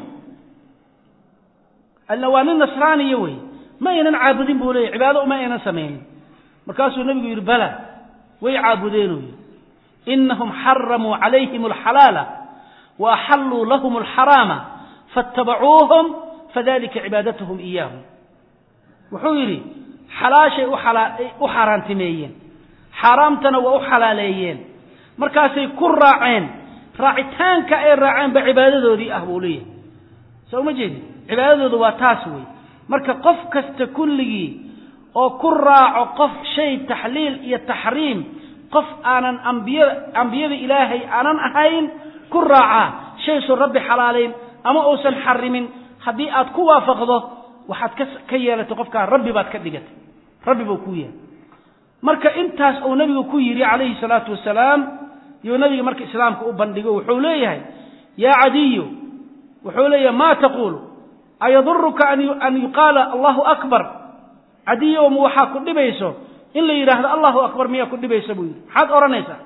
[SPEAKER 2] alla waa nin nasraaniya wey ma aynan caabudin buu leeyahy cibaado uma aynan samaynin markaasuu nebigu yidhi bala way caabudeenuu yidhi inahum xaramuu calayhim alxalaala wa axalluu lahum alxaraama faاtabacuuhum fadalika cibaadatuhum iyaahum wuxuu yidhi xalaashay u xaaraantimeeyeen xaaraamtana waa u xalaaleeyeen markaasay ku raaceen raacitaanka ay raaceenba cibaadadoodii ah buu leeyahay soo ma jeedin cibaadadoodu waa taas wey marka qof kasta kulligii oo ku raaco qof shay taxliil iyo taxriim qof aanan ambiyada ambiyada ilaahay aanan ahayn ku raacaa shaysun rabbi xalaalayn ama uusan xarimin haddii aad ku waafaqdo waxaad ka ka yeelatay qofkaa rabbi baad ka dhigatay rabbi buu kuu yahay marka intaas uu nabigu ku yidhi calayhi salaatu wasalaam yuu nabiga marka islaamka u bandhigo wuxuu leeyahay yaa cadiyu wuxuu leeyahay ma taquulu ayaduruka an yuqaala allahu akbar cadiyow ma waxaa ku dhibayso in la yidhaahdo allahu akbar miyaa ku dhibaysa buu yidhi maxaad odhanaysaa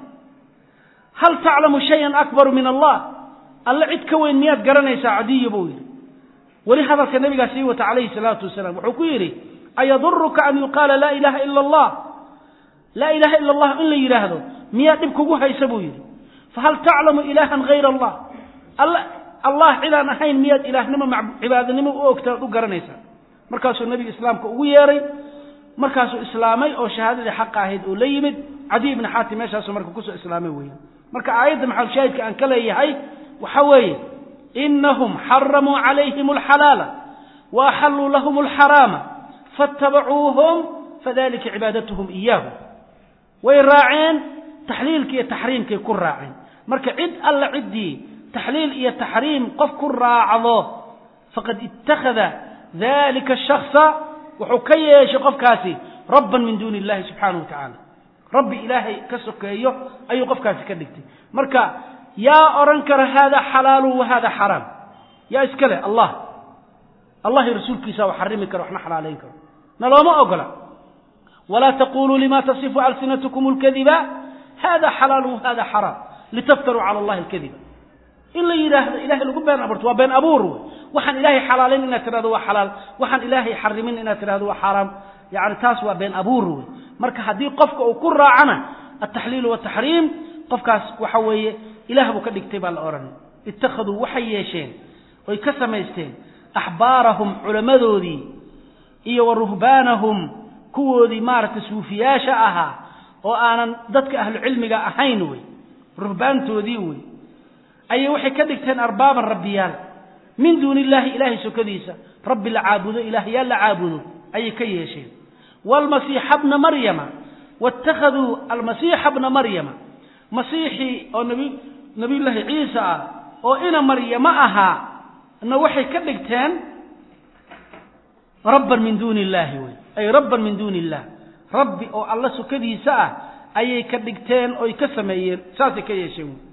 [SPEAKER 2] hal taclamu shayan akbaru min allah alle cid ka weyn miyaad garanaysaa cadiyo buu yidhi weli hadalka nabigaa sii wata calayhi salaatu wasalaam wuxuu ku yidhi ayaduruka an yuqaala laa ilaha ila allah laa ilaha ila allah in la yidhaahdo miyaa dhib kugu haysa buu yidhi fahal taclamu ilaahan hayra allah allah cidaan ahayn miyaad ilaahnimo cibaadanimo u ogta od u garanaysaa markaasuu nebiga islaamka ugu yeeray markaasuu islaamay oo shahaadadii xaqa ahayd oo la yimid cadiy ibni xaatim meeshaasuu marka kusoo islaamay weeyaan marka aayadda maxalushaahidka aan ka leeyahay waxa weeye inahum xaramuu calayhim alxalaala wa axalluu lahum alxaraama faatabacuuhum fadalika cibaadatuhum iyaahum way raaceen taxliilka iyo taxriimkay ku raaceen marka cid alla ciddii taxliil iyo taxriim qof ku raacdo faqad ittakhada dalika shaksa wuxuu ka yeeshay qofkaasi rabban min duuni illahi subxaanahu wa tacaala rabbi ilaahay ka sokeeyo ayuu qofkaasi ka dhigtay marka yaa odhan kara hada xalaalu wa hada xaraam yaa iska leh allah allah iyo rasuulkiisa wa xarimi karo waxna xalaalayn karo nalooma ogola walaa taquluu lima tasifu alsinatkum اlkadiba hada xalaalu wa hada xaraam litaftaruu cala allahi alkadiba in la yidhaahdo ilahay lagu been abuurto waa been abuur wey waxaan ilaahay xalaalayn inaad tirahdo waa xalaal waxaan ilaahay xarimin inaad tirahdo waa xaaraam yani taas waa been abuur wey marka haddii qofka uu ku raacana altaxliilu wataxriim qofkaas waxa weeye ilaah buu ka dhigtay baa la odhanay ittakhaduu waxay yeesheen oy ka samaysteen axbaarahum culammadoodii iyo wa ruhbaanahum kuwoodii maaragtay suufiyaasha ahaa oo aanan dadka ahlucilmiga ahayn wey ruhbaantoodii wey ayay waxay ka dhigteen arbaaban rabbiyaal min duuni illaahi ilaahay sokadiisa rabbi la caabudo ilaahyaal la caabudo ayay ka yeesheen waalmasiixa bna maryama waittakhaduu almasiixa bna maryama masiixii oo nabi nabiyullaahi ciisa ah oo ina maryamo ahaa na waxay ka dhigteen rabban min duuni illaahi wey ay rabban min duuni illah rabbi oo alla sokadiisa ah ayay ka dhigteen oy ka sameeyeen saasay ka yeesheen wey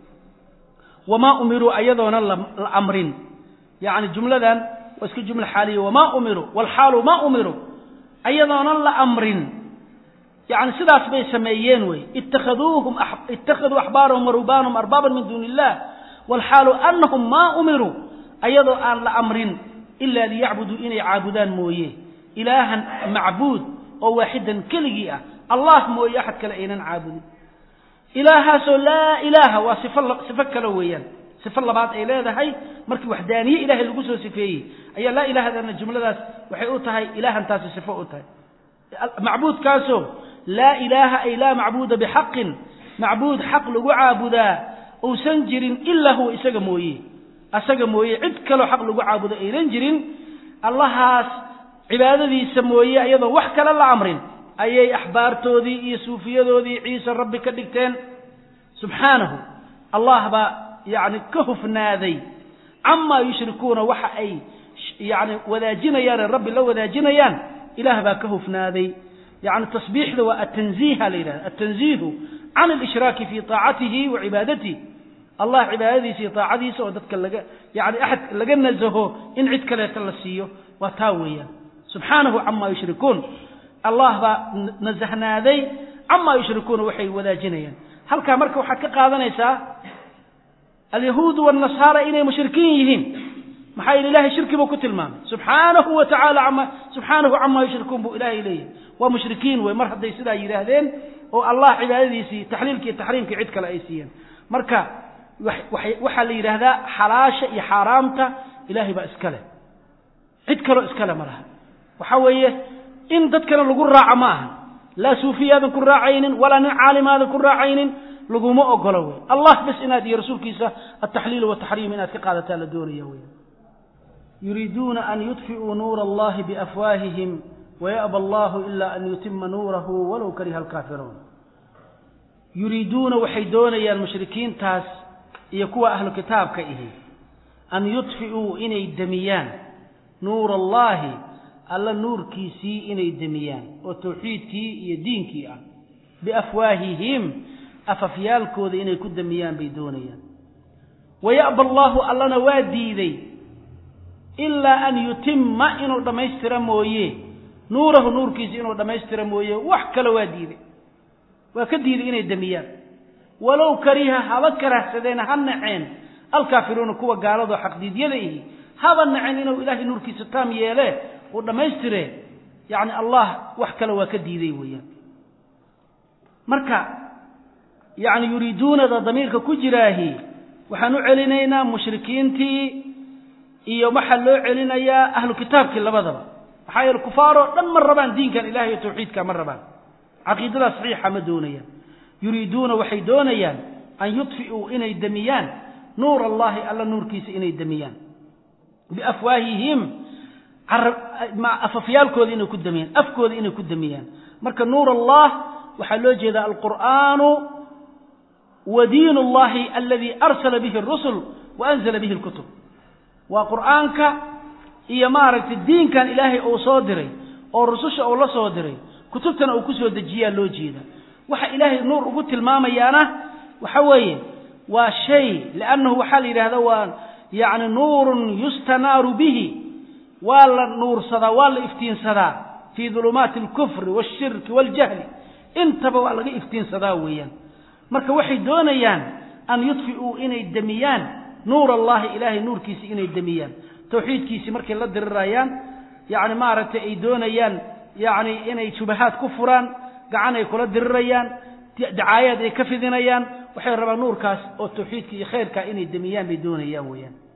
[SPEAKER 2] wamaa umiruu ayadoona la amrin yacni jumladan waa iska jumla xaaliya wamaa umiruu walxaalu maa umiruu ayadoonan la amrin yani sidaas bay sameeyeen wey ittakhaduuhum ittakhaduu axbaarahum warubaanahum arbaaban min duuni illah walxaalu anahum maa umiruu ayadoo aan la amrin ilaa liyacbuduu inay caabudaan mooye ilaahan macbuud oo waaxidan keligii ah allah mooye axad kale aynan caabudin ilaahaasoo laa ilaaha waa sifo sifo kale weeyaan sifo labaad ay leedahay markii waxdaaniye ilaahay lagu soo sifeeyey ayaa laa ilaahadana jumladaas waxay u tahay ilaahantaasi sifo u tahay macbuudkaasoo laa ilaaha ay laa macbuuda bixaqin macbuud xaq lagu caabudaa uusan jirin ilaa huwa isaga mooye asaga mooye cid kaloo xaq lagu caabudo aynan jirin allahaas cibaadadiisa mooye ayadoo wax kale la amrin ayay axbaartoodii iyo suufiyadoodii ciise rabbi ka dhigteen subxaanahu allah baa yani ka hufnaaday camaa yushrikuuna waxa ay yani wadaajinayaane rabbi la wadaajinayaan ilaah baa ka hufnaaday yani tasbiixda waa atanziiha la yidhahda atanziihu can alishraaki fi taacatihi wa cibaadatihi allah cibaadadiisa iyo taacadiisa oo dadka laga yani axad laga nasaho in cid kaleeta la siiyo waa taa weeyaan subxaanahu camaa yushrikuun allah baa nasahnaaday camaa yushrikuuna waxay wadaajinayaan halkaa marka waxaad ka qaadanaysaa alyahuudu wاnasaara inay mushrikiin yihiin maxaa yidhi ilahay shirki buu ku tilmaamay subxaanahu wa tacala ama subxaanahu camaa yushrikuun buu ilaahay leeyahy waa mushrikiin wey mar hadday sidaa yidhaahdeen oo allah cibaadadiisii taxliilkii taxriimkii cid kale ay siiyeen marka waxaa la yidhaahdaa xalaasha iyo xaaraamta ilaahay baa iskale cid kaloo iskale ma laha waxaa weeye in dadkana lagu raaco ma aha laa suufiyaadan ku raacaynin walaa nin caalimaadan ku raacaynin laguma ogolo wey allah bas inaad iyo rasuulkiisa altaxliil wataxriim inaad ka qaadataa la doonaya wey yuriiduuna an yudfi'uu nuura allahi biafwaahihim waya'ba allahu ila an yutima nuurahu walow kariha alkaafiruun yuriiduuna waxay doonayaan mushrikiintaas iyo kuwa ahlu kitaabka ihi an yudfi'uu inay demiyaan nuura allahi alla nuurkiisii inay demiyaan oo tawxiidkii iyo diinkii ah biafwaahihim afafyaalkooda inay ku demiyaan bay doonayaan waya'ba allaahu allana waa diiday ilaa an yutima inuu dhammaystira mooye nuurahu nuurkiisa inuu dhammaystira mooye wax kale waa diiday waa ka diiday inay demiyaan walow kariha haba karahsadeen ha naceen alkaafiruuna kuwa gaaladoo xaqdiidyada ihi haba naceen inuu ilaahay nuurkiisa taam yeele uu dhammaystire yacni allah wax kale waa ka diiday weeyaan marka yacni yuriiduunada damiirka ku jiraahi waxaan u celinaynaa mushrikiintii iyo waxaa loo celinayaa ahlu kitaabkii labadaba maxaa yeele kufaaroo dhan ma rabaan diinkan ilahay iyo tawxiidka ma rabaan caqiidadaa saxiixa ma doonayaan yuriiduuna waxay doonayaan an yudfi'uu inay demiyaan nuur allahi alla nuurkiisa inay demiyaan biafwaahihim afafyaalkooda inay ku demiyaan afkooda inay ku demiyaan marka nuur allah waxaa loo jeedaa alqur'aanu wa diin اllahi aladi arsala bihi اrusul wa anzala bihi اlkutub waa qur'aanka iyo maaragtay diinkan ilaahay uu soo diray oo rususha uu la soo diray kutubtana uu ku soo dejiyaa loo jeeda waxa ilaahay nuur ugu tilmaamayaana waxa weeye waa shay liannahu waxaa la yidhahda waa yacni nuurun yustanaaru bihi waa la nuursadaa waa la iftiinsadaa fii dulumaati alkufri waalshirki waaljahli intaba waa laga iftiinsadaa weeyaan marka waxay doonayaan an yudfi'uu inay demiyaan nuur allahi ilaahay nuurkiisi inay demiyaan tawxiidkiisii markay la dirirayaan yacni maaragtay ay doonayaan yacni inay shubahaad ku furaan gacan ay kula dirirayaan dacaayaad ay ka fidinayaan waxay rabaan nuurkaas oo tawxiidka iyo khayrkaa inay demiyaan bay doonayaan weeyaan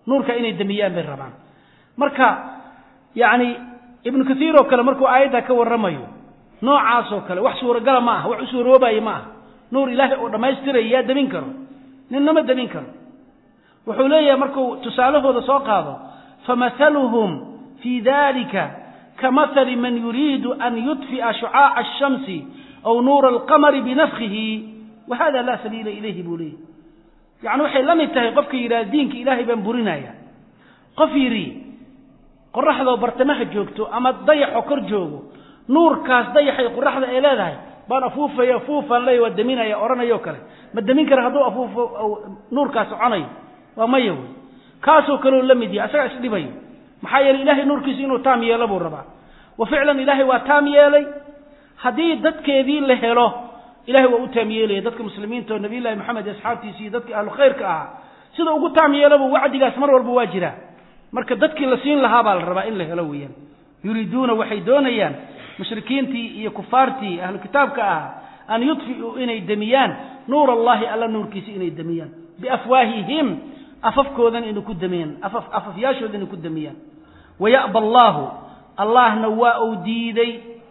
[SPEAKER 2] nuurka inay demiyaan bay rabaan marka yacni ibnu kathiir oo kale markuu aayaddaa ka warramayo noocaasoo kale wax suuragala ma aha wax u suuroobaya ma aha nuur ilaahay oo dhammaystiraya yaa demin karo ninnama demin karo wuxuu leeyahay markuu tusaalahooda soo qaado famahaluhum fii dalika kamahali man yuriidu an yudfi'a shucaaca ashamsi aw nuura alqamari binafkihi wa hada laa sabiila ilayhi buu leeyahy yacni waxay la mid tahay qofka yidhaha diinka ilaahay baan burinaya qof yidhi qoraxdoo bartamaha joogto ama dayaxoo kor joogo nuurkaas dayaxay qoraxda ay leedahay baan afuufaya afuufaan leeya waa deminaya odhanayoo kale ma demin kara hadduu afuufo nuurkaas soconayo waa maya wey kaasoo kaleo la mid yahay asagaa isdhibayo maxaa yeeley ilahay nuurkiisa inuu taam yeelo buu rabaa wa ficlan ilaahay waa taam yeelay haddii dadkeedii la helo ilahay waa u taam yeelaya dadka muslimiinta oo nabiyullahi maxamed iyo asxaabtiisi iyo dadkii ahlu khayrka ahaa sida ugu taam yeelaba wacdigaas mar walba waa jiraa marka dadkii la siin lahaa baa la rabaa in la helo weeyaan yuriiduuna waxay doonayaan mushrikiintii iyo kufaartii ahlu kitaabka ah an yudfi'uu inay demiyaan nuur allahi alla nuurkiisa inay demiyaan biafwaahihim afafkoodan inay ku demiyaan afaf afafyaashooda inay ku demiyaan waya'ba allaahu allahna waa uu diiday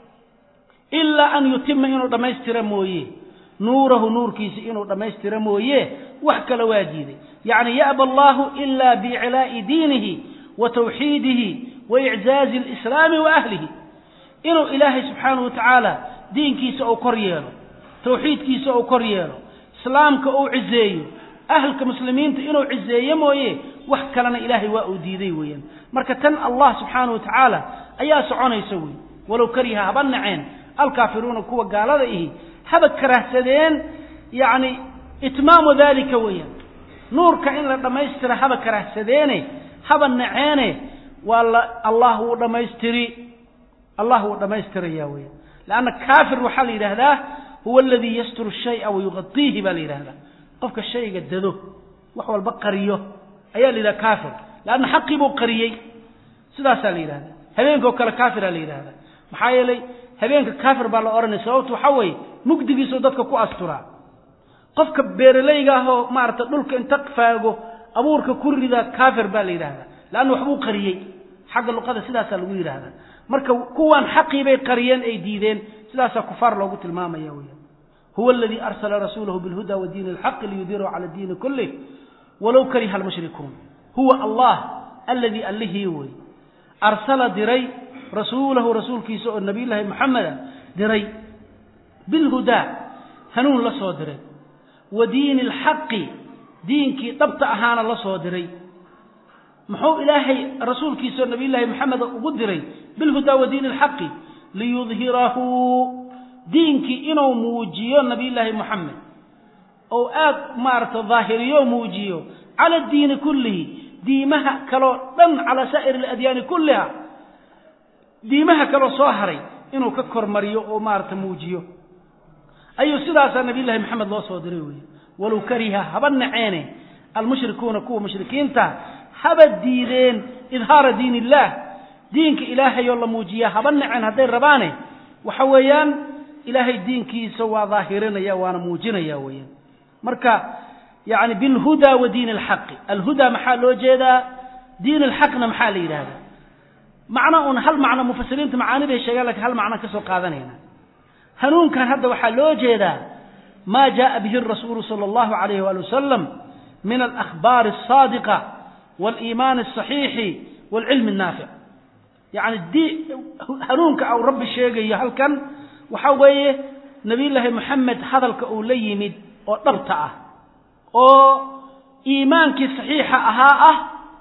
[SPEAKER 2] ilaa an yutima inuu dhammaystira mooye nuurahu nuurkiisa inuu dhammaystira mooye wax kale waa diiday yacni ya'ba allahu ila biiclaa'i diinihi wa tawxiidihi wa iczaazi alislaami wa ahlihi inuu ilaahay subxaanahu wa tacaala diinkiisa uu kor yeelo tawxiidkiisa uu kor yeelo islaamka uu cizeeyo ahlka muslimiinta inuu cizeeyo mooye wax kalena ilaahay waa uu diiday weeyaan marka tan allah subxaanahu wa tacaala ayaa soconaysa wey walow kariha haba naceen alkaafiruuna kuwa gaalada ihi haba karahsadeen yacni itmaamu daalika weeyaan nuurka in la dhammaystira haba karahsadeene haba naceene waa la allah wuu dhammaystiri allah wuu dhammaystiraya weeyaan leanna kaafir waxaa la yidhaahdaa huwa aladii yasturu shaya wayuqadiihi baa la yidhahdaa qofka shayga dado wax walba qariyo ayaa la yidhaha kaafir leanna xaqii buu qariyey sidaasaa la yidhahda habeenka oo kale kaafiraa la yidhahda maxaa yeelay habeenka kaafir baa la odhanaya sababtu waxaa weeye mugdigiisuu dadka ku asturaa qofka beeralayga ah oo maarata dhulka inta faago abuurka ku rida kaafir baa la yidhahdaa leanna waxbuu qariyey xagga luqada sidaasaa lagu yidhahdaa marka kuwaan xaqii bay qariyeen ay diideen sidaasaa kufaar loogu tilmaamaya weya huwa aladii arsala rasuulahu bilhuda wa diini alxaqi liyudirahu cala diini kulih walow kariha almushrikuun huwa allah alladii allihii wey arsala diray rasuulahu rasuulkiisa oo nabiyullaahi maxameda diray bilhudaa hanuun la soo diray wa diini alxaqi diinkii dhabta ahaana la soo diray muxuu ilaahay rasuulkiisaoo nabiyullaahi maxameda ugu diray bilhudaa wa diini alxaqi liyudhirahu diinkii inuu muujiyo nabiyullaahi moxamed ou aad maarata daahiriyo muujiyo cala diini kullihi diimaha kaloo dhan calaa saa'ir aladyaani kulliha diimaha kaloo soo haray inuu ka kormariyo oo maarata muujiyo ayuu sidaasaa nabiyullahi maxamed loo soo diray weeye walow kariha haba naceene almushrikuuna kuwa mushrikiinta haba diideen idhaara diin illaah diinka ilaahayoo la muujiyaa haba naceen hadday rabaane waxa weeyaan ilaahay diinkiisa waa daahirinaya waana muujinaya weeyaan marka yani bilhuda wa diin alxaqi alhuda maxaa loo jeedaa diin alxaqna maxaa la yidhahdaa macno un hal macno mufasiriinta macaani bay sheegaan lakin hal macno ka soo qaadanayna hanuunkan hadda waxaa loo jeedaa ma jaءa bihi الrasuulu salى اllahu عalayh wali wasalam min alakhbaari الصaadiqa wاliimaani الصaxiixi wاlcilmi الnaafic yani hanuunka au rabbi sheegayo halkan waxa weeye nabiy llaahi moxamed hadalka uu la yimid oo dhabta ah oo iimaankii saxiixa ahaa ah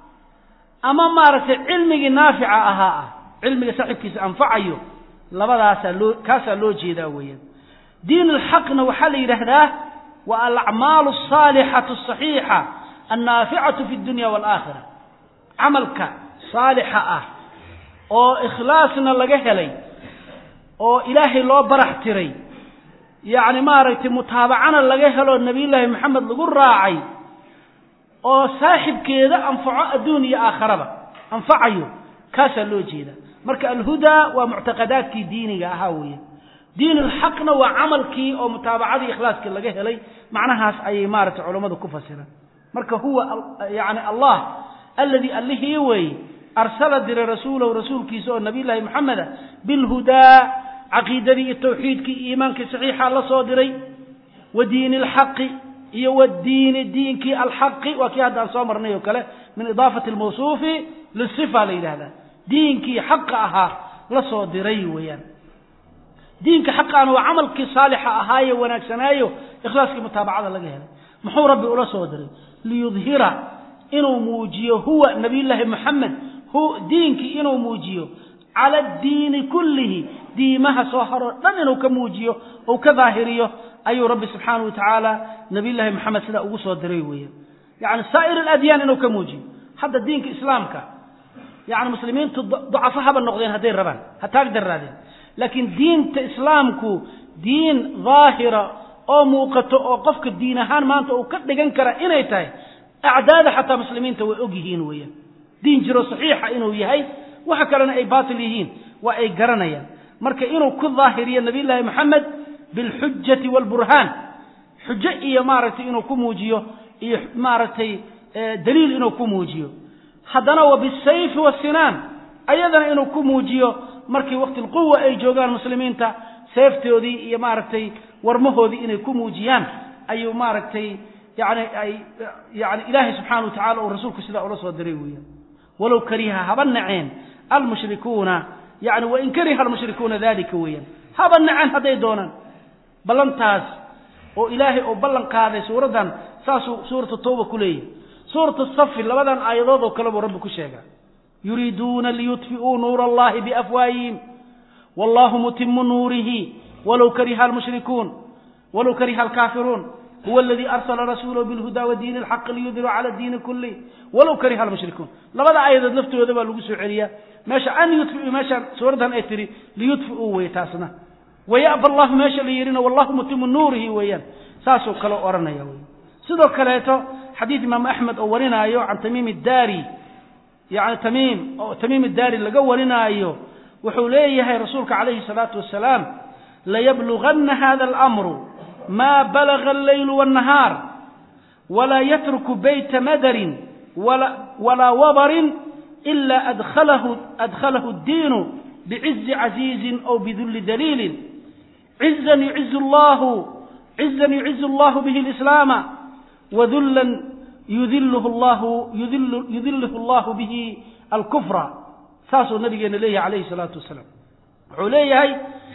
[SPEAKER 2] ama maaragtay cilmigii naafica ahaa ah cilmiga saaxiibkiisa anfacayo labadaasaa loo kaasaa loo jeedaa weeyaan diin alxaqna waxaa la yidhaahdaa waa alacmaalu asaalixatu asaxiixa annaaficatu fi dunya waalaakhira camalka saalixa ah oo ikhlaasna laga helay oo ilaahay loo barax tiray yacni maaragtay mutaabacana laga helo nebiyullaahi moxamed lagu raacay oo saaxibkeeda anfaco adduun iyo aakharaba anfacayo kaasaa loo jeeda marka alhudaa waa muctaqadaadkii diiniga ahaa weeye diin alxaqna waa camalkii oo mutaabacadii ikhlaaskii laga helay macnahaas ayay maaragtay culammadu ku fasiraan marka huwa yani allah alladii allihii weeye arsala diray rasuulahu rasuulkiisa oo nabiyullaahi moxameda bilhudaa caqiidadii iyo tawxiidkii iyo iimaankii saxiixa la soo diray wa diini alxaqi iyo wadiini diinkii alxaqi waa kii hadda aan soo marnay oo kale min idaafati almawsuufi lisifa la yidhahdaa diinkii xaqa ahaa la soo diray weeyaan diinka xaqaana waa camalkii saalixa ahaaye wanaagsanaayo ikhlaaskii mutaabacada laga helay muxuu rabbi ula soo diray liyudhira inuu muujiyo huwa nabiyullaahi moxamed diinkii inuu muujiyo cala addiini kullihi diimaha soo haroo dhan inuu ka muujiyo ou ka daahiriyo ayuu rabbi subxaanahu wa tacaala nabiyullaahi moxamed sidaa ugu soo diray weeyaan yacni saa'ir aladyaan inuu ka muujiyo hadda diinka islaamka yacni muslimiintu ducafo haba noqdeen hadday rabaan ha taag daraadeen laakiin diinta islaamku diin daahira oo muuqato oo qofka diin ahaan maanta uu ka dhigan kara inay tahay acdaada xataa muslimiinta way og yihiin weeyaan diin jiro saxiixa inuu yahay waxa kalena ay baatil yihiin waa ay garanayaan marka inuu ku daahiriyo nabiyullaahi moxamed bilxujati waalburhaan xujo iyo maaragtay inuu ku muujiyo iyo maaragtay daliil inuu ku muujiyo haddana wa bisayfi wasinaan ayadana inuu ku muujiyo markii waqti lquwa ay joogaan muslimiinta seeftoodii iyo maaragtay warmahoodii inay ku muujiyaan ayuu maaragtay yani ay yani ilaahay subxaana wa tacala uu rasuulku sidaa ula soo diray weeyaan walow kariha haba naceen almushrikuuna yani wain kariha almushrikuuna dalika weeyaan haba naceen hadday doonaan ballantaas oo ilaahay oo ballan qaaday suuraddan saasuu suuratu tawba ku leeyahy suuratu safi labadan aayadood oo kale buu rabbi ku sheegaa yuriiduuna liyudfi'uu nuura allahi biafwaayihim wallahu mutimu nuurihi walow kariha almushrikuun walow kariha alkaafiruun huwa aladii arsala rasuulahu bilhuda wadiini alxaqi liyudhiru cala diini kulli walow kariha almushrikuun labada aayadood laftooda baa lagu soo celiyaa meesha an yudfiu meeshaan suuraddan ay tihi liyudfi'uu wey taasna wayaba allahu meesha la yidhina wallahu mutimu nuurihi weeyaan saasuu kale odhanaya wey sidoo kaleeto xadiid imaamu axmed oo warinaayo can tamiim iddaari yani tamiim oo tamiim iddaari laga warinaayo wuxuu leeyahay rasuulka calayhi salaatu wasalaam layabluganna hada alamru ma balaga alleylu wاnnahaar walaa yatruku bayta madarin walaa wabarin ila adkhalahu adkhalahu اddiinu bicizi caziizin aw bidulli daliilin cizan yucizu llahu cizan yucizu allahu bihi lislaama wadullan yudilhu llahu yudilhu allahu bihi alkufra saasuu nabigeena leeyahay calayhi salaatu wasalaam wuxuu leeyahay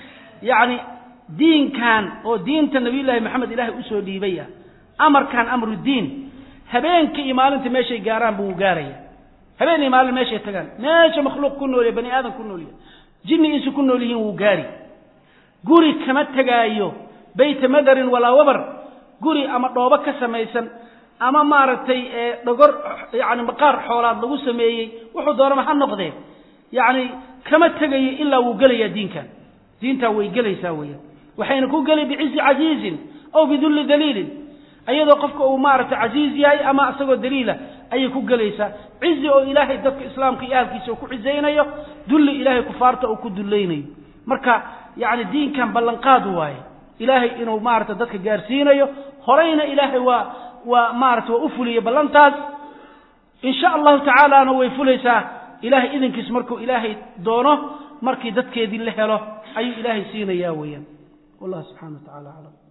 [SPEAKER 2] yani diinkan oo diinta nabiyullaahi maxamed ilaahay usoo dhiibay ah amarkan amru diin habeenkii iyo maalinta meeshay gaaraan buu gaaraya habeen iyo maalin meeshay tagaan meesha makhluuq ku noolya bani aadam ku noolya jinni insu ku nool yihiin wuu gaari guri kama tegaayo bayta madarin walaa wabar guri ama dhoobo ka samaysan ama maaragtay dhogor yani maqaar xoolaad lagu sameeyey wuxuu doonama ha noqdee yacni kama tegayo ilaa wuu gelayaa diinkan diintaa way gelaysaa weeyaan waxayna ku geli bicizi casiizin aw bidulli daliilin iyadoo qofka uu maaragtay casiiz yahay ama isagoo daliila ayay ku gelaysaa cizi oo ilaahay dadka islaamka iyo ahalkiisa uu ku cizaynayo dulli ilaahay kufaarta uu ku dullaynayo marka yacni diinkan ballanqaad waaye ilaahay inuu maaragtay dadka gaarsiinayo horeyna ilaahay waa waa maarata waa u fuliyey ballantaas in sha allahu tacaalaana way fulaysaa ilahay idinkiis markuu ilaahay doono markii dadkeedii la helo ayuu ilaahay siinayaa weeyaan wallah subxana wa tacala aclam